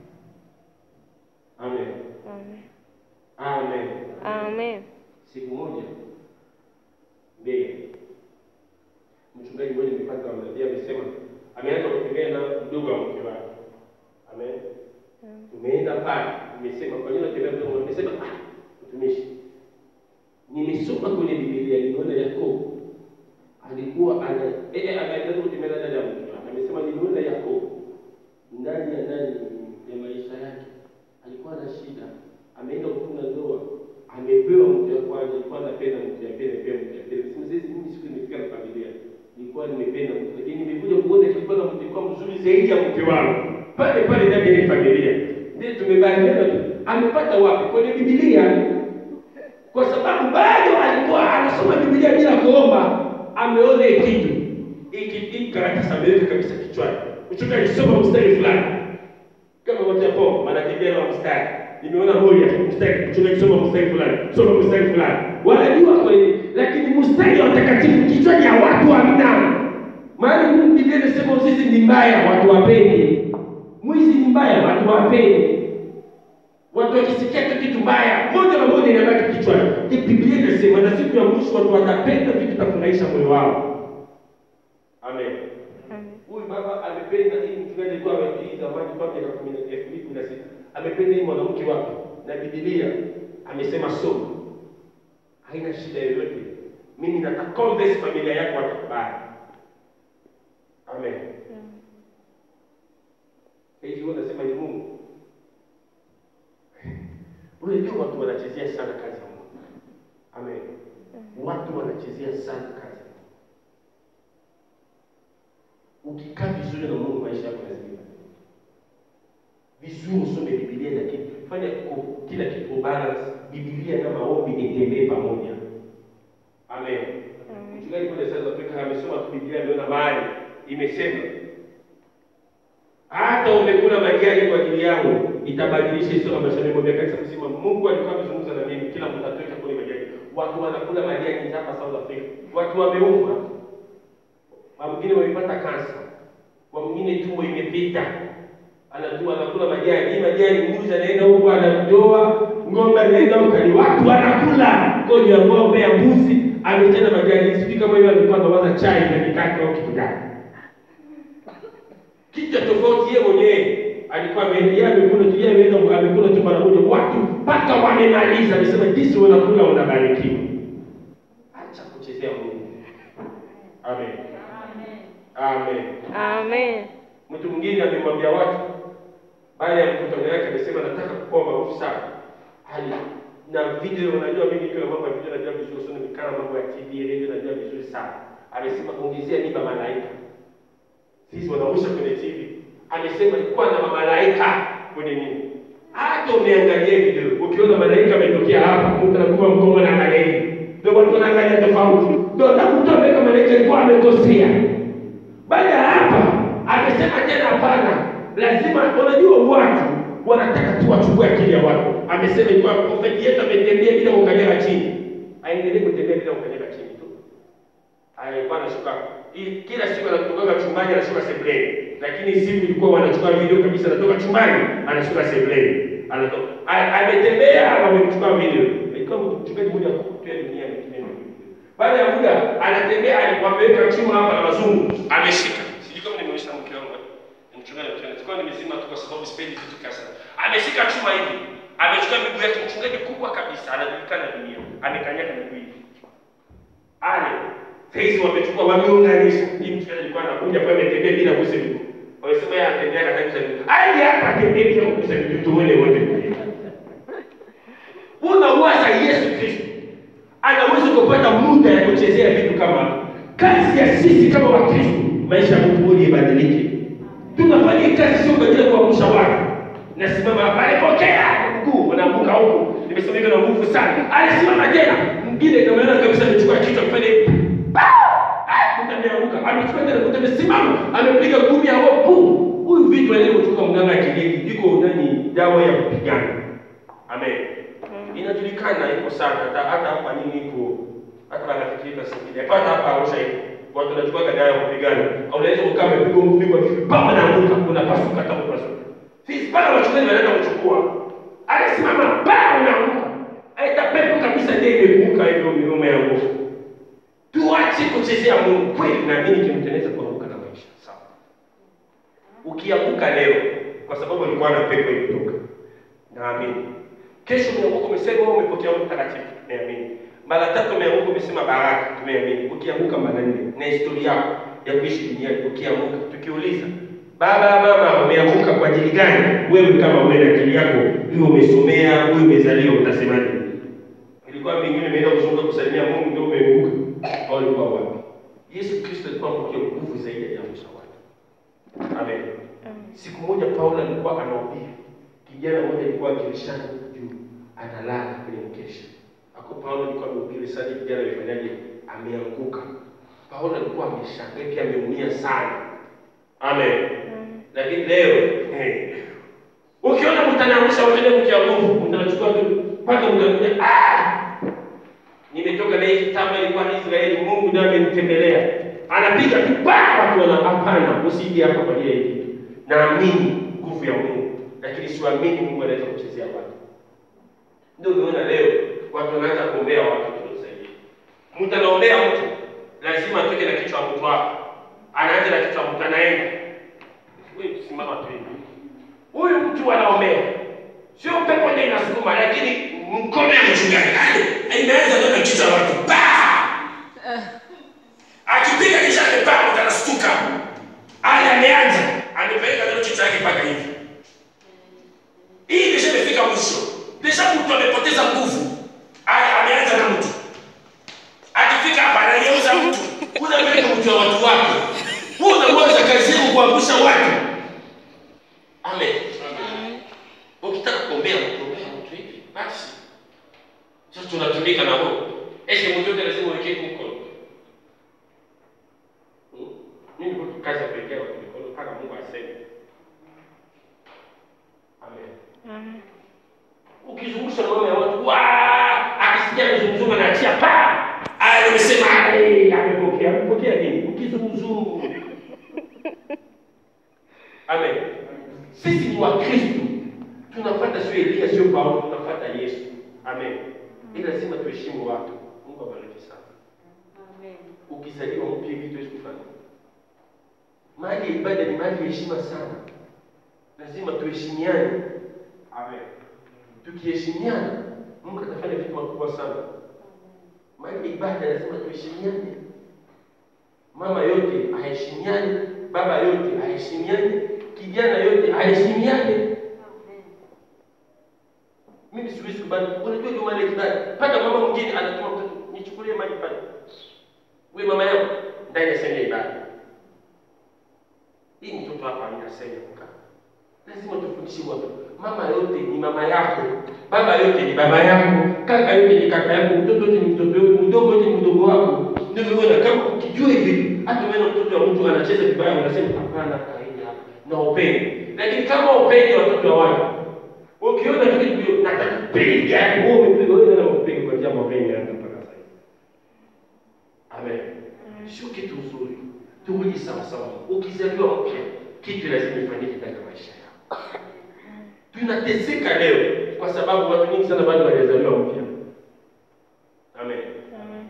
Speaker 1: Amen. Amen.
Speaker 2: Amen.
Speaker 1: Siku moja mbele, mchungaji mmoja nilipata mnabii amesema ameanza kutembea na mdogo wa mke wake. Amen. Tumeenda pale, nimesema kwa nini unatembea mdogo? Amesema ah, mtumishi, nimesoma kwenye Biblia nimeona Yakobo alikuwa ana eh eh, anaanza kutembea na dada ya mke wake. Amesema nimeona Yakobo ndani ya ndani ya maisha yake alikuwa na shida, ameenda kufunga ndoa, amepewa mke wa kwanza, alikuwa anapenda mke wa pili, pia mke wa pili. Sema sisi mimi siku nimefika na familia, nilikuwa nimependa mke, lakini nimekuja kuona kilikuwa na mke kwa mzuri zaidi ya mke wangu pale pale ndani ya hii familia. Ndio tumebadilika tu. Amepata wapi? Kwenye Biblia. Kwa sababu bado alikuwa anasoma Biblia bila kuomba, ameona hii kitu hiki hiki karatasi ameweka kabisa kichwani. Mchungaji soma mstari fulani kama wote hapo wanatembea na mstari. Nimeona moja mstari, mchungaji soma mstari fulani, soma mstari fulani. Wanajua kweli, lakini mstari wa watakatifu kichwani ya watu hamna. Maana Mungu Biblia inasema sisi ni mbaya, watu wapendi. Mwizi ni mbaya, watu wapendi. Watu wakisikia tu kitu mbaya, moja kwa moja inabaki kichwani. Hii Biblia inasema na siku ya mwisho watu watapenda vitu vitafurahisha moyo wao. Amen. Huyu baba amependa hii mchungaji alikuwa amehii zamani kwa miaka kumi na elfu mbili kumi na sita amependa hii mwanamke wake na Biblia amesema soma, haina shida yoyote. Mimi nataka convince familia yako watakubali. Amen. Hivi wewe unasema ni Mungu? Unajua watu wanachezea sana kazi ya Mungu. Amen. Watu wanachezea sana kazi ya Mungu. Ukikaa vizuri na Mungu, maisha yako lazima vizuri. Usome Biblia, lakini fanya ku- kila kitu balance. Biblia na maombi itembee pamoja. Amen. Mchungaji kule South Africa amesoma tu Biblia, ameona mahali imesema hata umekula majani kwa ajili yangu itabadilisha historia ya maisha yangu. Miaka kanisa mzima Mungu alikuwa amezungumza na mimi, kila mtu atoke kule majani. Watu wanakula majani hapa South Africa, watu wameufa wa mwingine wamepata kansa, wa mwingine tumbo imepita, anatua anakula majani, hii majani mbuzi anaenda huko anatoa, ng'ombe anaenda huko, ni watu wanakula ngoja ya ng'ombe ya mbuzi, ametenda majani. Sijui kama hiyo alikuwa anawaza chai na mikate au kitu gani, kitu cha tofauti. Yeye mwenyewe alikuwa ame- yeye amekula tu, yeye ameenda amekula tu mara moja, watu mpaka wamemaliza, amesema jinsi wanakula wanabarikiwa. Acha kuchezea Mungu. Amen. Amen.
Speaker 2: Amen.
Speaker 1: Mtu mwingine amemwambia watu baada ya mkutano yake, amesema nataka kuwa maarufu sana. Hali na video, unajua mimi nikiwa mambo ya video najua vizuri sana, mikana mambo ya TV, radio najua vizuri sana. Amesema ongezea niba malaika, sisi wanausha kwenye TV. Amesema ilikuwa na mamalaika kwenye nini, hata umeangalia video, ukiona malaika ametokea hapa, mtu anakuwa mkomo na malaika, ndio watu wanaangalia tofauti, ndio na mtu ameweka malaika alikuwa amekosea. Baada ya hapa amesema tena, hapana, lazima. Unajua watu wanataka tu wachukue akili ya watu. Amesema ilikuwa profeti yetu ametembea bila kukanyaga chini, aendelee kutembea bila kukanyaga chini tu. Alikuwa anashuka i- kila siku anatoka chumbani anashuka sebuleni, lakini siku ilikuwa wanachukua video kabisa, anatoka chumbani anashuka sebuleni, anatoka A- ametembea, wamemchukua video. Ilikuwa mchungaji mmoja kutoka dunia ametumia baada ya muda anatembea, alikuwa ameweka chuma hapa na wazungu, ameshika. Sijui kama nimeonyesha mke wangu ni mchungaji wa mchungaji, sikuwa nimezima tu kwa sababu sipendi vitu kasa. Ameshika chuma hivi, amechukua miguu yake, mchungaji kubwa kabisa, anajulikana dunia, amekanyaga miguu hivi ale saizi wamechukua wameunganisha. Hii mchungaji alikuwa anakuja pale, ametembea bila kugusa miguu. Wamesema yeye anatembea katika kugusa miguu, aje hapa atembee bila kugusa miguu, tuone wote. Unawaza Yesu Kristo anaweza kupata muda ya kuchezea vitu kama hapo. kazi ya sisi kama Wakristo, maisha ya mtu mmoja ibadilike. Tunafanya hii kazi sio kwa ajili ya kuamsha watu. Nasimama hapa, alipokea mguu unaanguka huku, nimesema hivyo na nguvu sana. Alisimama tena, mwingine kama yeye kabisa amechukua kichwa kufanya hivi. Mtu ameanguka, amechukua tena, mtu amesimama, amepiga ngumi ya hopu. Huyu vitu alivyotoka mganga kienyeji, iko nani dawa ya kupigana. Amen inajulikana iko sana hata hata hapa nini iko hata wanafikiri singine hata hapa Arusha iko watu wanachukua gada ya kupigana au unaweza ukaa umepigwa ngumi kwa kitu baba na anguka unapasuka hata unapasuka sisi bado wachungaji wanaenda kuchukua alisimama ba unaanguka aita pepo kabisa ndiye imekumbuka hivyo mirume ya nguvu tuache kuchezea Mungu kweli na mimi kimtengeneza kuanguka na maisha sawa ukianguka leo kwa sababu ulikuwa na pepo imetoka naamini Kesho umeanguka umesema wewe umepokea Roho Mtakatifu, tumeamini. Mara tatu umeanguka umesema baraka, tumeamini. Ukianguka mara nne na historia yako ya kuishi duniani ukianguka, tukiuliza baba mama umeanguka kwa ajili gani? Wewe kama wewe na akili yako hiyo umesomea, wewe umezaliwa, utasemaje? Ilikuwa vingine imeenda kuzunguka kusalimia Mungu ndio umeanguka. Au ulikuwa wapi? Yesu Kristo alikuwa mpokea nguvu zaidi ya kuamsha watu. Amen. Siku moja Paulo alikuwa anahubiri kijana mmoja alikuwa akilishana juu analala kwenye mkesha. Hapo Paulo alikuwa amehubiri sana, kijana amefanyaje? Ameanguka. Paulo alikuwa ameshangaa pia ameumia sana. Amen. Lakini leo hey, ukiona mtu anaangusha wengine mkia nguvu, mnachukua tu mpaka mnakuja ah, nimetoka na hii kitabu ilikuwa ni Israeli, Mungu ndiye amenitembelea. Anapiga tu pa watu wana hapana, usije hapa kwa ajili ya hili. Naamini nguvu ya Mungu lakini siamini Mungu anaweza kuchezea watu. Ndio umeona leo watu wanaanza kuombea watu tunaosaidia. Mtu anaombea mtu lazima atoke na kichwa mtu hapo, anaanza na kichwa mtu anaenda. Wewe simama tu hivi. Huyu mtu anaombea, sio pepo ndio inasukuma, lakini mkono ya mchungaji yani inaanza ndio na kichwa watu pa akipiga kisha amepa mtu anastuka, ale ameanza amepeleka ndio kichwa yake mpaka hivi hii deja imefika mwisho, deja mtu amepoteza nguvu, aya ameanza na mtu akifika hapa anageuza mtu, unapeleka mtu wa watu wake, wewe unamwaza kazi yako kuangusha watu. Amen. Ukitaka kuombea mtu, ombea mtu hivi basi. Sasa tunatumika na roho. Ese mtu yote lazima uweke mkono. Hmm? Mimi niko kazi ya kuwekea watu mikono mpaka Mungu aseme. Amen ukizungusha mambo ya watu wa akisikia kizunguzungu anaachia pa aya nimesema "Ai, amepokea amepokea nini ukizunguzungu amen sisi wa Kristo tunafuata sio Elia, sio Paulo, tunafuata Yesu. Amen. Ila lazima tuheshimu watu. Mungu abariki sana.
Speaker 3: Amen.
Speaker 1: Ukizaliwa mpya hivi tuwezi kufanya. Mahali ya ibada ni mahali ya heshima sana, lazima tuheshimiane. Amen. Tukiheshimiana, Mungu atafanya vitu makubwa sana. Mahali ya ibada lazima tuheshimiane. Mama yote aheshimiane, baba yote aheshimiane, kijana yote aheshimiane.
Speaker 3: Amen.
Speaker 1: Mimi siwezi kubali. Unajua ndio maana kibali. Paka mama mwingine anatuma mtoto nichukulie maji pale. Wewe mama yangu ndani ya sehemu ya ibada. Hii mtoto hapa haina sehemu ya kukaa. Lazima tufundishe watu. Mama yote ni mama yako. Baba yote ni baba yako. Kaka yote ni kaka yako. Mtoto yote ni mtoto wako. Mdogo yote ni mdogo wako. Ndio unaona kama ukijua hivi, hata wewe mtoto wa mtu anacheza vibaya unasema hapana, kaini hapa. Na upende. Lakini kama upende watoto wa watu, Ukiona kitu hicho nataka kupiga, wewe umepiga wewe na umepiga kwa jambo gani hata mpaka sasa. Amen. Sio kitu nzuri. Turudi sawa sawa. Ukizaliwa mpya, kitu lazima ifanyike katika maisha yako. Tunateseka leo kwa sababu watu wengi sana bado hawajazaliwa mpya. Amen.
Speaker 2: Amen.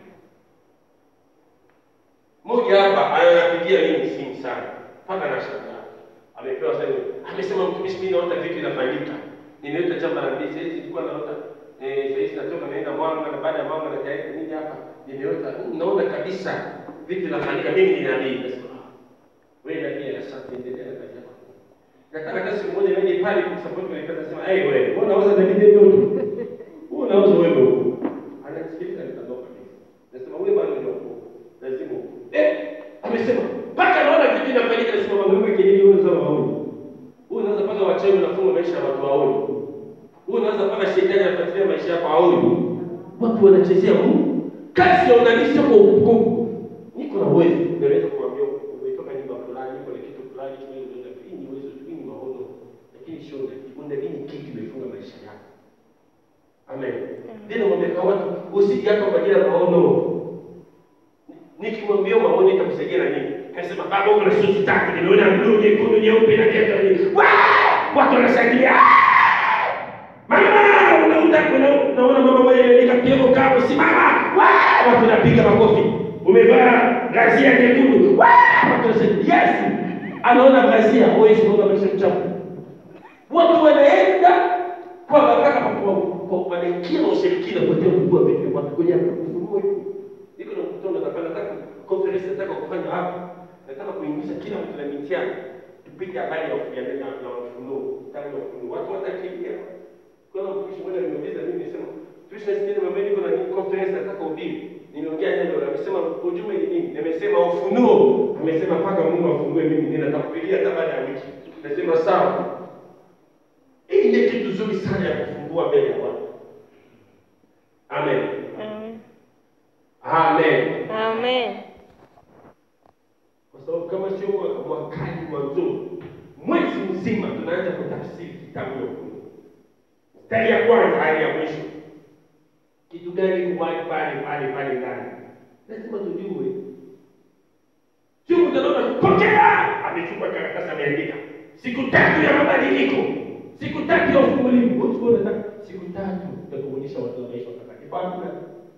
Speaker 1: Mmoja hapa ananipigia mimi simu sana. Mpaka nashangaa. Amepewa sasa amesema mtumishi mimi naota vitu vinafanyika. Nimeota jambo la mbili sasa nilikuwa naota eh sasa hivi natoka naenda mwanga na baada ya mwanga na tayari nini hapa. Nimeota naona kabisa vitu vinafanyika mimi ni nabii. Nasema "Ah, wewe nabii asante endelea na kazi yako. Nataka hata siku moja niende pale kumsupport kwa kazi sema eh wewe wewe unaweza nabii ndio tu. Wewe unaweza wewe huko. Anasikiliza nitadoka kabisa. Nasema wewe bado ndio huko. Lazima huko. Eh amesema mpaka naona vitu vinafanyika nasema mama wewe kelele wewe unaweza waone. Wewe unaweza paka wachawi unafunga maisha ya watu waone. Wewe unaweza paka shetani anafuatilia maisha yako aone. Watu wanachezea Mungu. Kazi ya unabii sio kwa hukumu. Niko na uwezo, naweza kuambia umetoka nyumba fulani, uko na kitu fulani, hii ni unabii, hii ni uwezo, hii ni maono. Lakini sio unabii. Unabii ni kitu imefunga maisha yako. Amen. Ndio mwambie kwa watu usije hapa kwa ajili ya maono. Nikimwambia maono itakusaidia na nini? Kasema baba uko na suti tatu, nimeona blue, nyekundu, nyeupe na viatu nini. Wah! Watu wanashangilia. Mama, unauta kuna unaona mama mmoja ameandika kioko kapo simama. Wah! Watu wanapiga makofi. Umevaa gazia nyekundu. Wah! Watu wanashangilia. Yes! Anaona gazia, wewe sio maisha mchafu. Watu wanaenda kwa baraka kwa kwa wanaingia na ushirikina kwa ajili ya kujua vitu vya watu kwenye kufunua hivi. Niko na mkutano nataka nataka conference nataka kufanya hapa. Nataka kuingiza kila mtu na mitihani. Tupige habari ya ufunuo na na ufunuo. Tangu ya ufunuo. Watu watakimbia. Kwa hiyo mtumishi mmoja aliniuliza mimi nimesema tuishi na mama niko na conference nataka kuhubiri. Nimeongea neno la amesema ujumbe ni nini? Nimesema ufunuo. Amesema paka Mungu afungue mimi nina nitakupigia hata baada ya wiki. Nasema sawa. Hii ni kitu nzuri sana ya kufungua mbele ya watu. Amen.
Speaker 2: Amen.
Speaker 1: Amen.
Speaker 2: Amen.
Speaker 1: Kwa sababu kama sio mwaka- mwakani mwanzo, mwezi mzima tunaanza kutafsiri kitabu ya Ufunuo. Mstari ya kwanza hadi ya mwisho. Kitu gani kuwali pale pale pale ndani? Lazima tujue. Sio mtaona pokea, amechukua karatasi ameandika. Siku tatu ya mabadiliko. Siku tatu ya ufungulivu. Wewe unaona nataka siku tatu ya kuonyesha watu maisha watakatifu. Hakuna.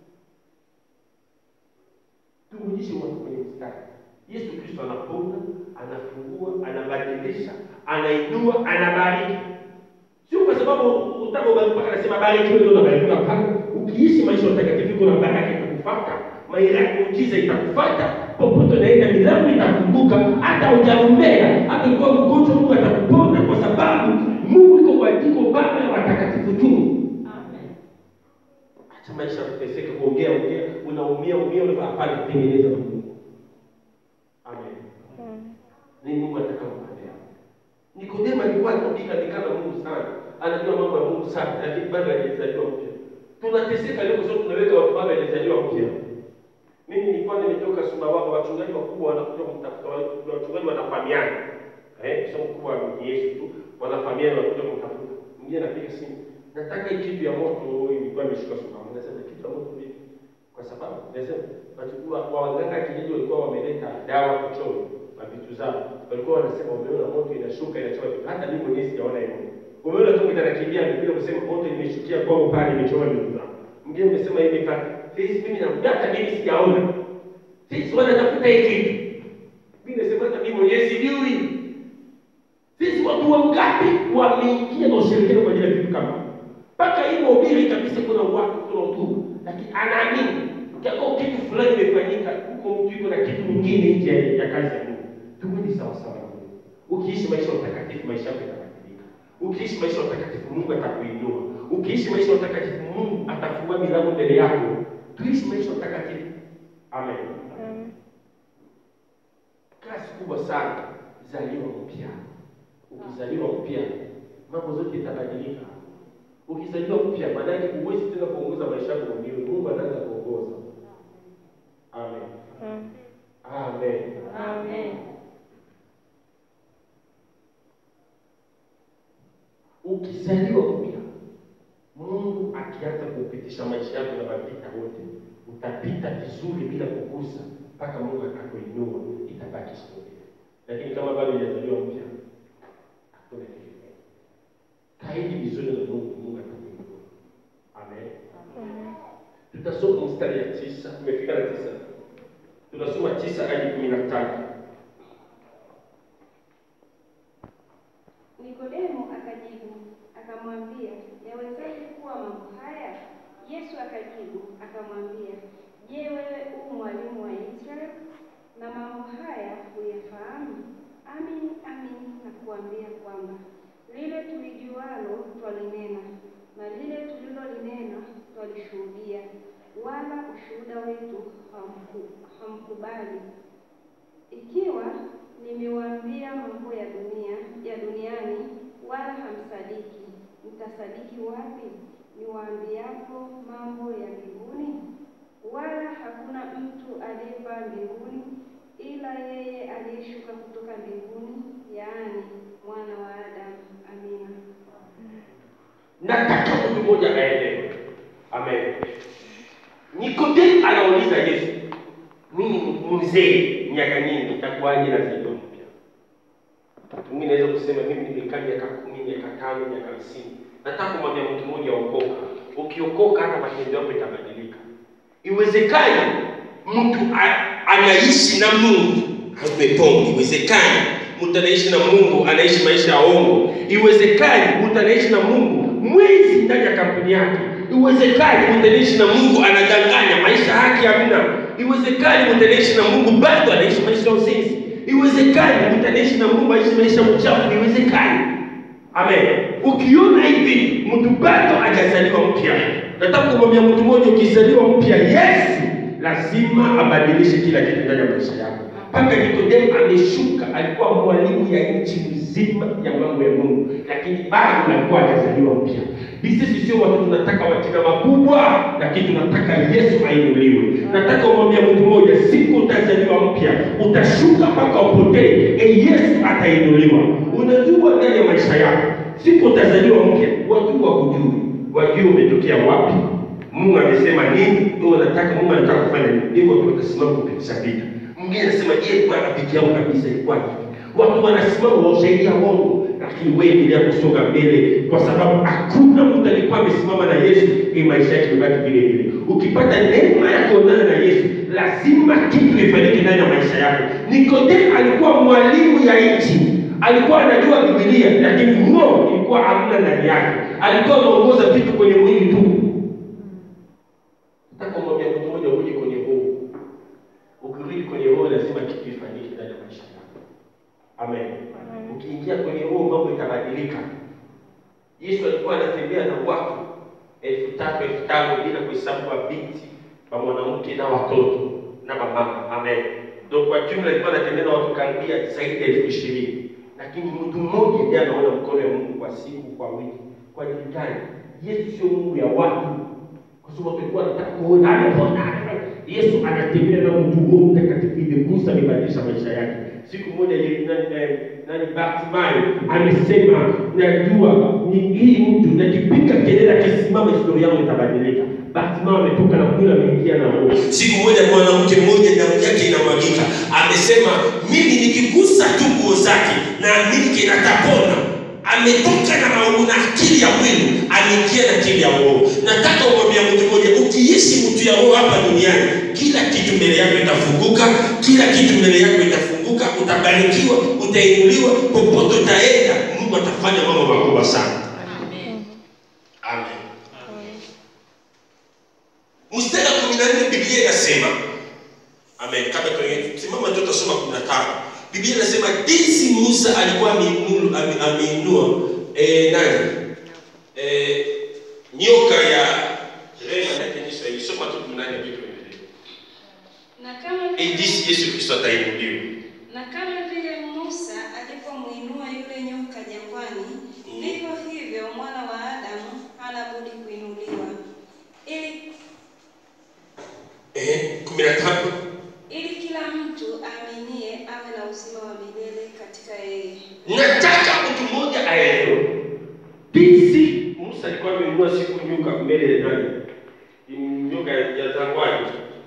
Speaker 1: Turudishe watu kwenye mstari. Yesu Kristo anaponya, anafungua, anabadilisha, anainua, anabariki. Sio kwa sababu utakapobariki mpaka anasema bariki wewe ndio unabarikiwa pale. Ukiishi maisha ya utakatifu kuna baraka itakufuata, maila muujiza itakufuata, popote unaenda milango itafunguka, hata hujaombea, hata ukiwa mgonjwa Mungu atakupona kwa sababu Mungu iko kwa jiko baba ya watakatifu tu.
Speaker 3: Amen.
Speaker 1: Acha maisha ya kuteseka, kuongea ongea, unaumia umia, unafaa hapana, tengeneza na Mungu. Amen.
Speaker 2: Amen.
Speaker 1: Ni Mungu atakayokuendea. Nikodemo alikuwa anaandika nikana Mungu sana, anajua mambo ya Mungu sana, lakini bado hajazaliwa mpya. Tunateseka leo kwa sababu tunaweka watu bado hajazaliwa mpya. Mimi nilikuwa nimetoka Sumbawanga, wachungaji wakubwa wanakuja kumtafuta, wa- wachungaji wanafahamiana. Eh, sio mkubwa ni Yesu tu, wanafahamiana wanakuja kumtafuta. Mwingine anapiga simu, nataka hii kitu ya moto ilikuwa imeshika Sumbawanga. Nasema kitu ya moto vipi? Kwa sababu nasema watu wa wa waganga kijiji walikuwa wameleta dawa kuchoma na vitu zao. walikuwa wanasema wameona moto inashuka inachoma vitu. Hata mimi mwenyewe sijaona hivyo. Umeona tu mtu anakimbia amekuja kusema moto imeshukia kwangu pale imechoma vitu zangu. Mwingine amesema hivi fa sisi mimi na hata mimi sijaona. Sisi wanatafuta hiki kitu. Mimi nasema hata mimi mwenyewe sijui. Sisi watu wangapi wameingia na ushirikiano kwa ajili ya kitu kama mpaka hii ubiri kabisa, kuna watu kuna utu, lakini anaamini kwa kitu fulani imefanyika huko, mtu yuko na kitu kingine nje ya kazi ya Mungu. Tumeni sawa sawa. Ukiishi maisha ya utakatifu, maisha yako yatabadilika. Ukiishi maisha ya utakatifu, Mungu atakuinua. Ukiishi maisha ya utakatifu, Mungu atafungua milango mbele yako. Tuishi maisha ya utakatifu. Amen.
Speaker 2: Amen.
Speaker 1: Kazi kubwa sana, zaliwa mpya. Ukizaliwa mpya, mambo zote itabadilika. Ukizaliwa mpya, maana yake huwezi tena kuongoza maisha yako mwenyewe. Mungu anaanza kuongoza. Amen.
Speaker 2: Amen.
Speaker 1: Amen.
Speaker 3: Amen.
Speaker 1: Ukizaliwa mpya, Mungu akianza kupitisha maisha yako na mapita wote, utapita vizuri bila kugusa mpaka Mungu atakuinua, itabaki historia. Lakini kama bado hujazaliwa mpya, hakuna kitu. Kaidi vizuri na Mungu, Mungu atakuinua. Amen.
Speaker 2: Amen.
Speaker 1: Tutasoma mstari ya tisa, tumefika na tisa. Tunasoma tisa hadi kumi na tano.
Speaker 3: Nikodemo akajibu akamwambia, yawezaje kuwa mambo haya? Yesu akajibu akamwambia, je, wewe u mwalimu wa Israeli na mambo haya huyafahamu? Amin, amin nakuambia kwamba lile tulijualo twalinena na lile tulilolinena twalishuhudia, wala ushuhuda wetu hamku- hamkubali. Ikiwa nimewaambia mambo ya dunia ya duniani, wala hamsadiki, mtasadiki wapi niwaambiapo mambo ya mbinguni? Wala hakuna mtu aliyepaa mbinguni ila yeye aliyeshuka kutoka mbinguni, yaani mwana wa Adamu. Amina.
Speaker 1: nataka mtu mmoja aelewe. Amen. Nikodemo anauliza Yesu, mimi ni mzee miaka nyingi, nitakuwaje na zaliwa mpya? Mwingine anaweza kusema mimi nimekaa miaka kumi, miaka tano, miaka hamsini. Nataka kumwambia mtu mmoja okoka. Ukiokoka hata matendo yako itabadilika. Iwezekani mtu a- anaishi na Mungu amepongi. Iwezekani mtu anaishi na Mungu anaishi maisha ya ongo. Iwezekani mtu anaishi na Mungu mwizi ndani ya kampuni yake. Iwezekani mtu anaishi na Mungu anadanganya, maisha yake hamna. Iwezekani mtu anaishi na Mungu bado anaishi maisha ya uzinzi. Iwezekani mtu anaishi na Mungu anaishi maisha ya uchafu. Iwezekani. Amen. Ukiona hivi mtu bado hajazaliwa mpya, nataka kumwambia mtu mmoja, ukizaliwa mpya, Yesu lazima abadilishe kila kitu ndani ya maisha yako. Mpaka Nikodemo ameshuka, alikuwa mwalimu ya nchi nzima ya mambo ya Mungu, lakini bado alikuwa hajazaliwa mpya. Sisi sio watu tunataka majina makubwa, lakini tunataka Yesu ainuliwe. Nataka umwambia mtu mmoja, siku utazaliwa mpya, utashuka mpaka upotee, e Yesu atainuliwa. Unajua ndani ya maisha yako, siku utazaliwa mpya, watu wakujui, wajue umetokea wapi, Mungu amesema nini, wewe unataka Mungu anataka kufanya nini, ndivyo tu utasimama kupitisha vita. Mwingine anasema je, bwana peke yangu kabisa ilikuwa hivi. Watu wanasimama wa ushahidi ya uongo, lakini wewe endelea kusonga mbele, kwa sababu hakuna mtu alikuwa amesimama na Yesu ili maisha yake ibaki vile vile. Ukipata neema ya kuonana na Yesu, lazima kitu ifanyike ndani ya maisha yako. Nikodemo alikuwa mwalimu ya nchi, alikuwa anajua Biblia, lakini roho ilikuwa hamna ndani yake. Alikuwa anaongoza vitu kwenye mwili tu. Nataka kumwambia mtu mmoja, urudi kwenye roho. Ukirudi kwenye roho, lazima kitu ifanyike ndani ya maisha yako. Amen. Ukiingia kwenye roho, mambo itabadilika. Yesu alikuwa anatembea na watu elfu tatu elfu tano bila kuhesabu mabinti wa mwanamke na watoto na mamama. Amen. Ndio kwa jumla alikuwa anatembea na watu karibia zaidi ya elfu ishirini lakini mtu mmoja ndiye anaona mkono wa Mungu kwa siku, kwa wiki. Kwa ajili gani? Yesu sio Mungu ya watu, kwa sababu watu walikuwa wanataka kuona amepona. Yesu anatembea na mtu Roho Mtakatifu imegusa, amebadilisha maisha yake. Siku moja ye- nani, eh, nani Bartimayo amesema, najua ni hii mtu nakipiga kelele, akisimama historia yangu itabadilika. Bartimayo ametoka na kula, ameingia na roho. Siku moja mwanamke mmoja damu yake inamwagika, amesema mimi nikigusa tu nguo zake naamini kinatapona ametoka na maovu na akili ya mwili ameingia na akili ya roho nataka umwambia mtu mmoja ukiishi mtu ya roho hapa duniani kila kitu mbele yako itafunguka kila kitu mbele yako itafunguka utabarikiwa utainuliwa popote utaenda mungu atafanya mambo makubwa sana amen mstari wa kumi na nne biblia inasema amen kabla tuendelee, simama tu tutasoma kumi na tano biblia inasema jinsi musa alikuwa ameinulu- ame- ameinua eh, nani eh, nyoka ya rema yake ni Kiswahili. soma tu kumi na nne ndio tuendelee.
Speaker 3: Na kama
Speaker 1: Eh, jinsi yesu kristo atainuliwa
Speaker 3: na kama vile Musa alipomwinua yule nyoka jangwani, vivyo hivyo mwana wa Adamu hana budi kuinuliwa, ili
Speaker 1: eh, kumi na tano
Speaker 3: ili kila mtu aaminie awe na uzima wa milele katika yeye.
Speaker 1: nataka mtu mmoja aelewe jinsi musa alikuwa ameinua siku nyoka mbele ya nani nyoka ya zangwani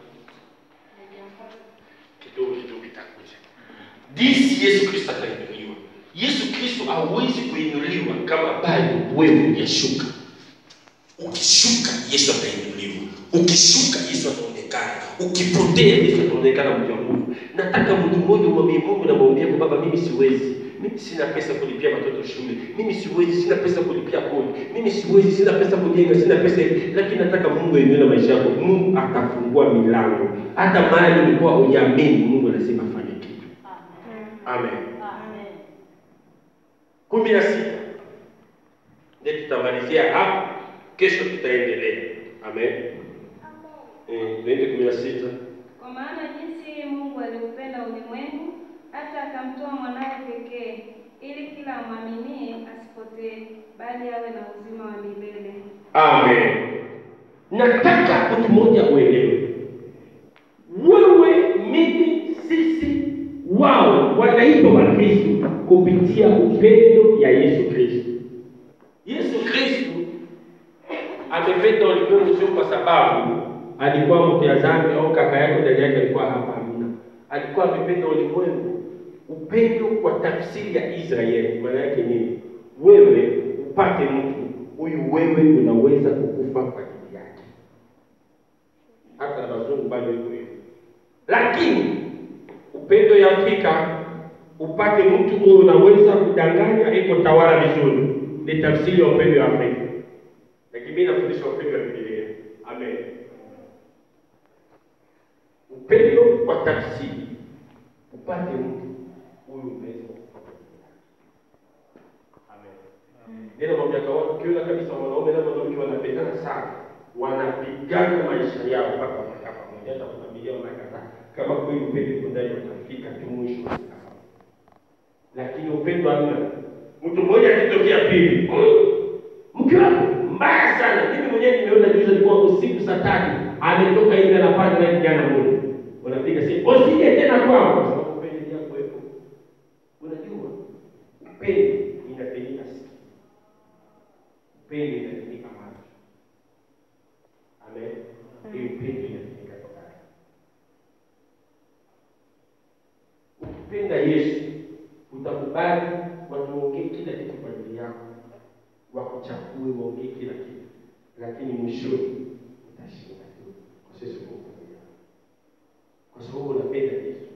Speaker 1: kidogo kidogo itakuja jinsi yesu kristo atainuliwa yesu kristo hawezi kuinuliwa kama bado wewe hujashuka ukishuka yesu atainuliwa ukishuka yesu ataonekana ukipotea yesu ataonekana mtu wa mungu nataka mtu mmoja umwambie mungu namwambia kwa baba mimi siwezi mimi sina pesa kulipia watoto shule mimi siwezi sina pesa kulipia kodi mimi siwezi sina pesa kujenga sina pesa hivi lakini nataka mungu ainue na maisha yako mungu atafungua milango hata mahali ulikuwa hujaamini mungu anasema fanye kitu amen kumi na sita ndio tutamalizia hapo kesho tutaendelea amen Eh, tuende kumi na sita
Speaker 3: Kwa maana jinsi Mungu aliupenda ulimwengu hata akamtoa mwanawe pekee, ili kila amwaminie asipotee, bali awe na uzima wa milele.
Speaker 1: amen nataka mtu mmoja uelewe wewe mimi sisi wao wanaitwa wakristo kupitia upendo ya yesu kristo yesu kristo amependa ulimwengu sio kwa sababu alikuwa mtu ya dhambi au kaka yako ndani yake alikuwa hapa amina alikuwa amependa ulimwengu upendo kwa tafsiri ya israeli maana yake nini wewe upate mtu huyu wewe unaweza kukufa kwa ajili yake hata na wazungu bado iko hivyo lakini upendo ya afrika upate mtu huyo unaweza kudanganya iko tawala vizuri ni tafsiri ya upendo ya afrika lakini mimi nafundisha upendo wa bibilia amen upendo kwa tafsiri upate mtu huyu unaweza kukufa kwa ajili yake amen neno kwa miaka watu ukiona kabisa wanaume na mwanamke wanapendana sana wanapigana maisha yao mpaka wanakaa pamoja hata kwa familia wanakataa kama kweli upendo uko ndani watafika tu mwisho watakaa pamoja. lakini upendo hamna mtu mmoja akitokea pili mke wako mbaya sana mimi mwenyewe nimeona juzi alikuwa usiku saa tatu ametoka hivi anapanda na kijana mmoja wanapiga simu usije tena kwao kwa sababu upendo ndio kuwepo unajua upendo inapenyeka sikio upendo inatumika macho amen hii upendo inatumika tokani ukipenda yesu utakubali watu waongee kila kitu kwa ajili yako wakuchafue waongee kila kitu lakini mwishoni utashinda tu kwa sisi Mungu kwa sababu unapenda yesu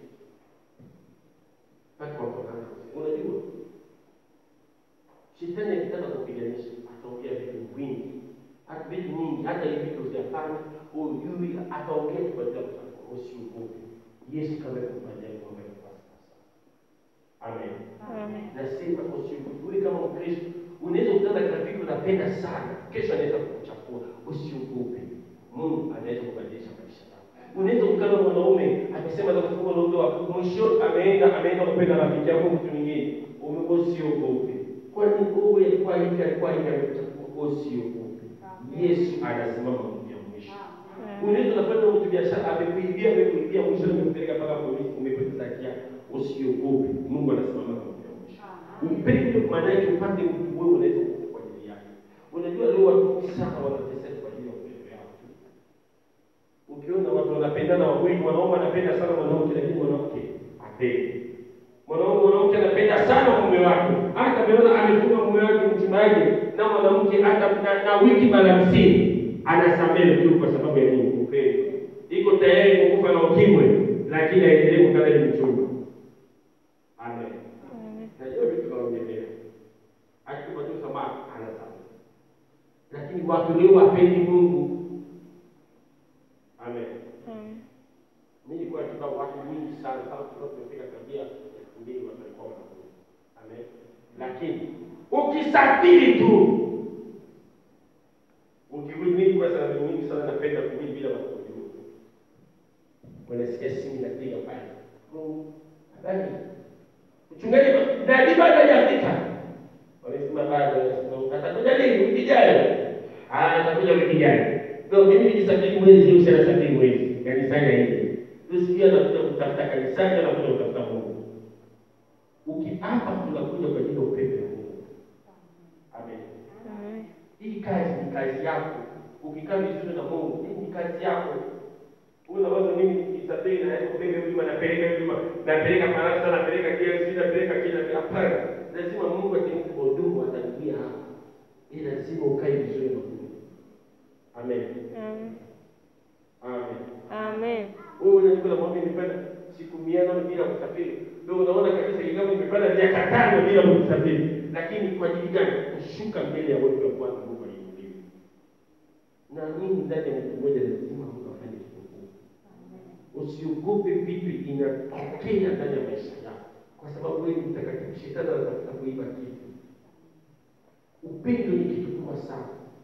Speaker 1: mpaka wapokana unajua shetani akitaka kupiganisha ataongea vitu vingi hata vitu nyingi hata hivi vitu vyafanya ujui ataongea tu katika mtandao usiogope yesu kama kufanyaje kwamba ni kwa sasa amen nasema usiogope wewe kama mkristo unaweza kutana na rafiki unapenda sana kesho anaweza kukuchafua usiogope mungu anaweza kubadilisha maisha yako unaweza kukana na mwanaume amesema za kufunga na ndoa mwisho ameenda ameenda kupenda rafiki yako mtu mwingine ume- usiogope kwani wewe alikuwa hivi alikuwa hivi amekuchafua usiogope yesu anasimama mtu ya mwisho unaweza unafanya mtu biashara amekuibia amekuibia mwisho amekupeleka mpaka polisi umepoteza haki yako usiogope mungu anasimama kama mtu ya mwisho upendo maana yake upate mtu wewe unaweza kufa kwa ajili yake unajua leo watu wengi sana wanateseka kwa ajili ya upendo yao ukiona watu wanapendana wawili mwanaume anapenda sana mwanamke lakini mwanamke upendo. Mwanaume mwanamke anapenda sana mume wake, hata ameona amefunga mume wake mchungaji na mwanamke hata na, na wiki mara hamsini anasamehe tu kwa sababu ya nini? Upendo. Iko tayari kukufa na ukimwi, lakini aendelee kukala ni mchumba. Amen. Najua vitu tunaongelea, akikupa tu samaha anasamehe, lakini watu leo wapendi Mungu. Amen. Mimi nilikuwa tuka watu wengi sana kama tulikuwa tumefika tabia elfu mbili watu walikuwa wanakuja. Amen. Lakini ukisafiri tu ukirudi, mimi kwa sababu nyingi sana napenda kurudi bila watu kujua. Unasikia simu inapiga pale. Mungu, habari. Mchungaji na bado hajafika. Wanasema bado, wanasema atakuja lini? Wiki ijayo. Ah, atakuja wiki ijayo. Ndio mimi nikisafiri mwezi au safiri mwezi kanisani hivi. Usikia anakuja kutafuta kanisani, anakuja kutafuta Mungu. Ukiapa tunakuja kwa ajili ya upendo wa Mungu. Amen. Hii kazi ni kazi yako. Ukikaa vizuri na Mungu, hii ni kazi yako. Unawaza mimi nikisafiri na yako penge huduma napeleka huduma, napeleka Faransa, napeleka DRC, napeleka kila hapana. Lazima Mungu akinipa hudumu atanibia hapa. Ni lazima ukae vizuri na Mungu. Amen. Amen.
Speaker 2: Amen.
Speaker 1: Wewe unajua na mwambie nimepanda siku mia nane bila kusafiri. Ndio unaona kabisa ingawa nimepanda miaka tano bila kusafiri. Lakini kwa ajili gani? Kushuka mbele ya watu wa Bwana Mungu aliyeumba. Na nini ndani ya mtu mmoja lazima Mungu afanye kitu. Usiogope vitu inatokea ndani ya maisha yako. Kwa sababu wewe ni mtakatifu, shetani anatafuta kuiba kitu. Upendo ni kitu kubwa sana.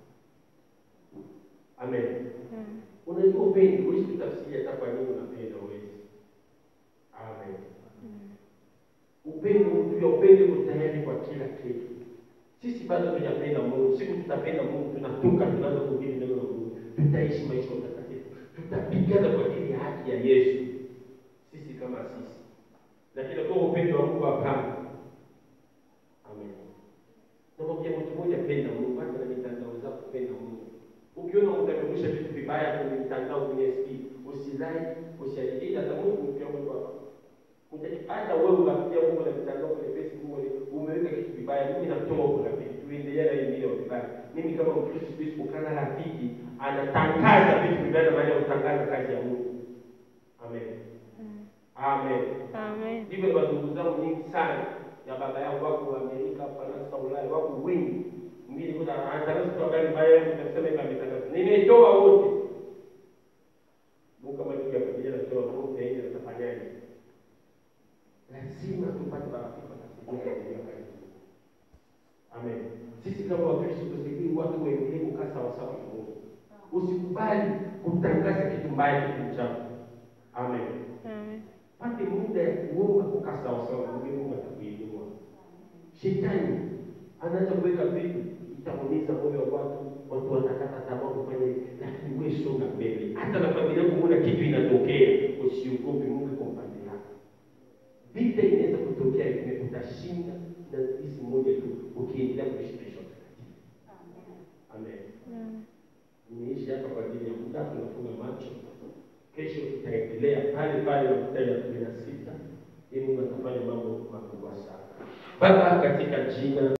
Speaker 1: Amen. Unajua upendo huwezi kutafsiri hata kwa nini unapenda huwezi. Amen. Upendo ndio upendo uko tayari kwa kila kitu. Sisi bado tunapenda Mungu. Siku tutapenda Mungu, tunatoka tunaanza kuhubiri neno la Mungu. Tutaishi maisha matakatifu. Tutapigana kwa ajili ya haki ya Yesu. Sisi kama sisi. Lakini kwa upendo wa Mungu hapana. Amen. Namwambia mtu mmoja penda Mungu, hata na mitandao zako penda Mungu. Ukiona utakurusha vitu vibaya kwenye mitandao kwenye SP, usilike, usiajili hata Mungu pia Mungu hapa. Hata wewe unafikia Mungu na mitandao kwenye Facebook umeweka kitu vibaya, mimi natoa huko rafiki, tuendelee na hii video vibaya. Mimi kama Mkristo siwezi kukana rafiki anatangaza vitu vibaya na maana ya kutangaza kazi ya Mungu. Amen. Amen.
Speaker 2: Amen.
Speaker 1: Ndivyo kwa ndugu zangu nyingi sana ya baba yangu wako Amerika, Faransa, Ulaya, wako wengi mwingine kuna anatangaza tu habari mbaya tunasema kama ametangaza. Nimetoa wote. Mungu kama ndugu ya familia anatoa Mungu yeye atafanyaje? Lazima tupate marafiki watasaidia kuendelea kazi. Amen. Sisi kama Wakristo tusaidie watu waendelee kukaa sawa sawa na Mungu. Usikubali kutangaza kitu mbaya kitu chafu. Amen.
Speaker 2: Amen.
Speaker 1: Pate muda ya kuomba kukaa sawa sawa na Mungu, Mungu atakuinua. Shetani anaanza kuweka vitu itaumiza moyo wa watu, watu watakata tamaa kufanya hivi, lakini wewe songa mbele. Hata na familia yako kuna kitu inatokea, usiogope, Mungu kwa upande wako. Vita inaweza kutokea, lakini utashinda na hizi moja tu, ukiendelea kuishi maisha matakatifu. Amen. Nimeishi hapa kwa ajili ya muda, tunafunga macho. Kesho tutaendelea pale pale na mstari wa kumi na sita. Ili Mungu atafanya mambo makubwa sana. Baba, katika jina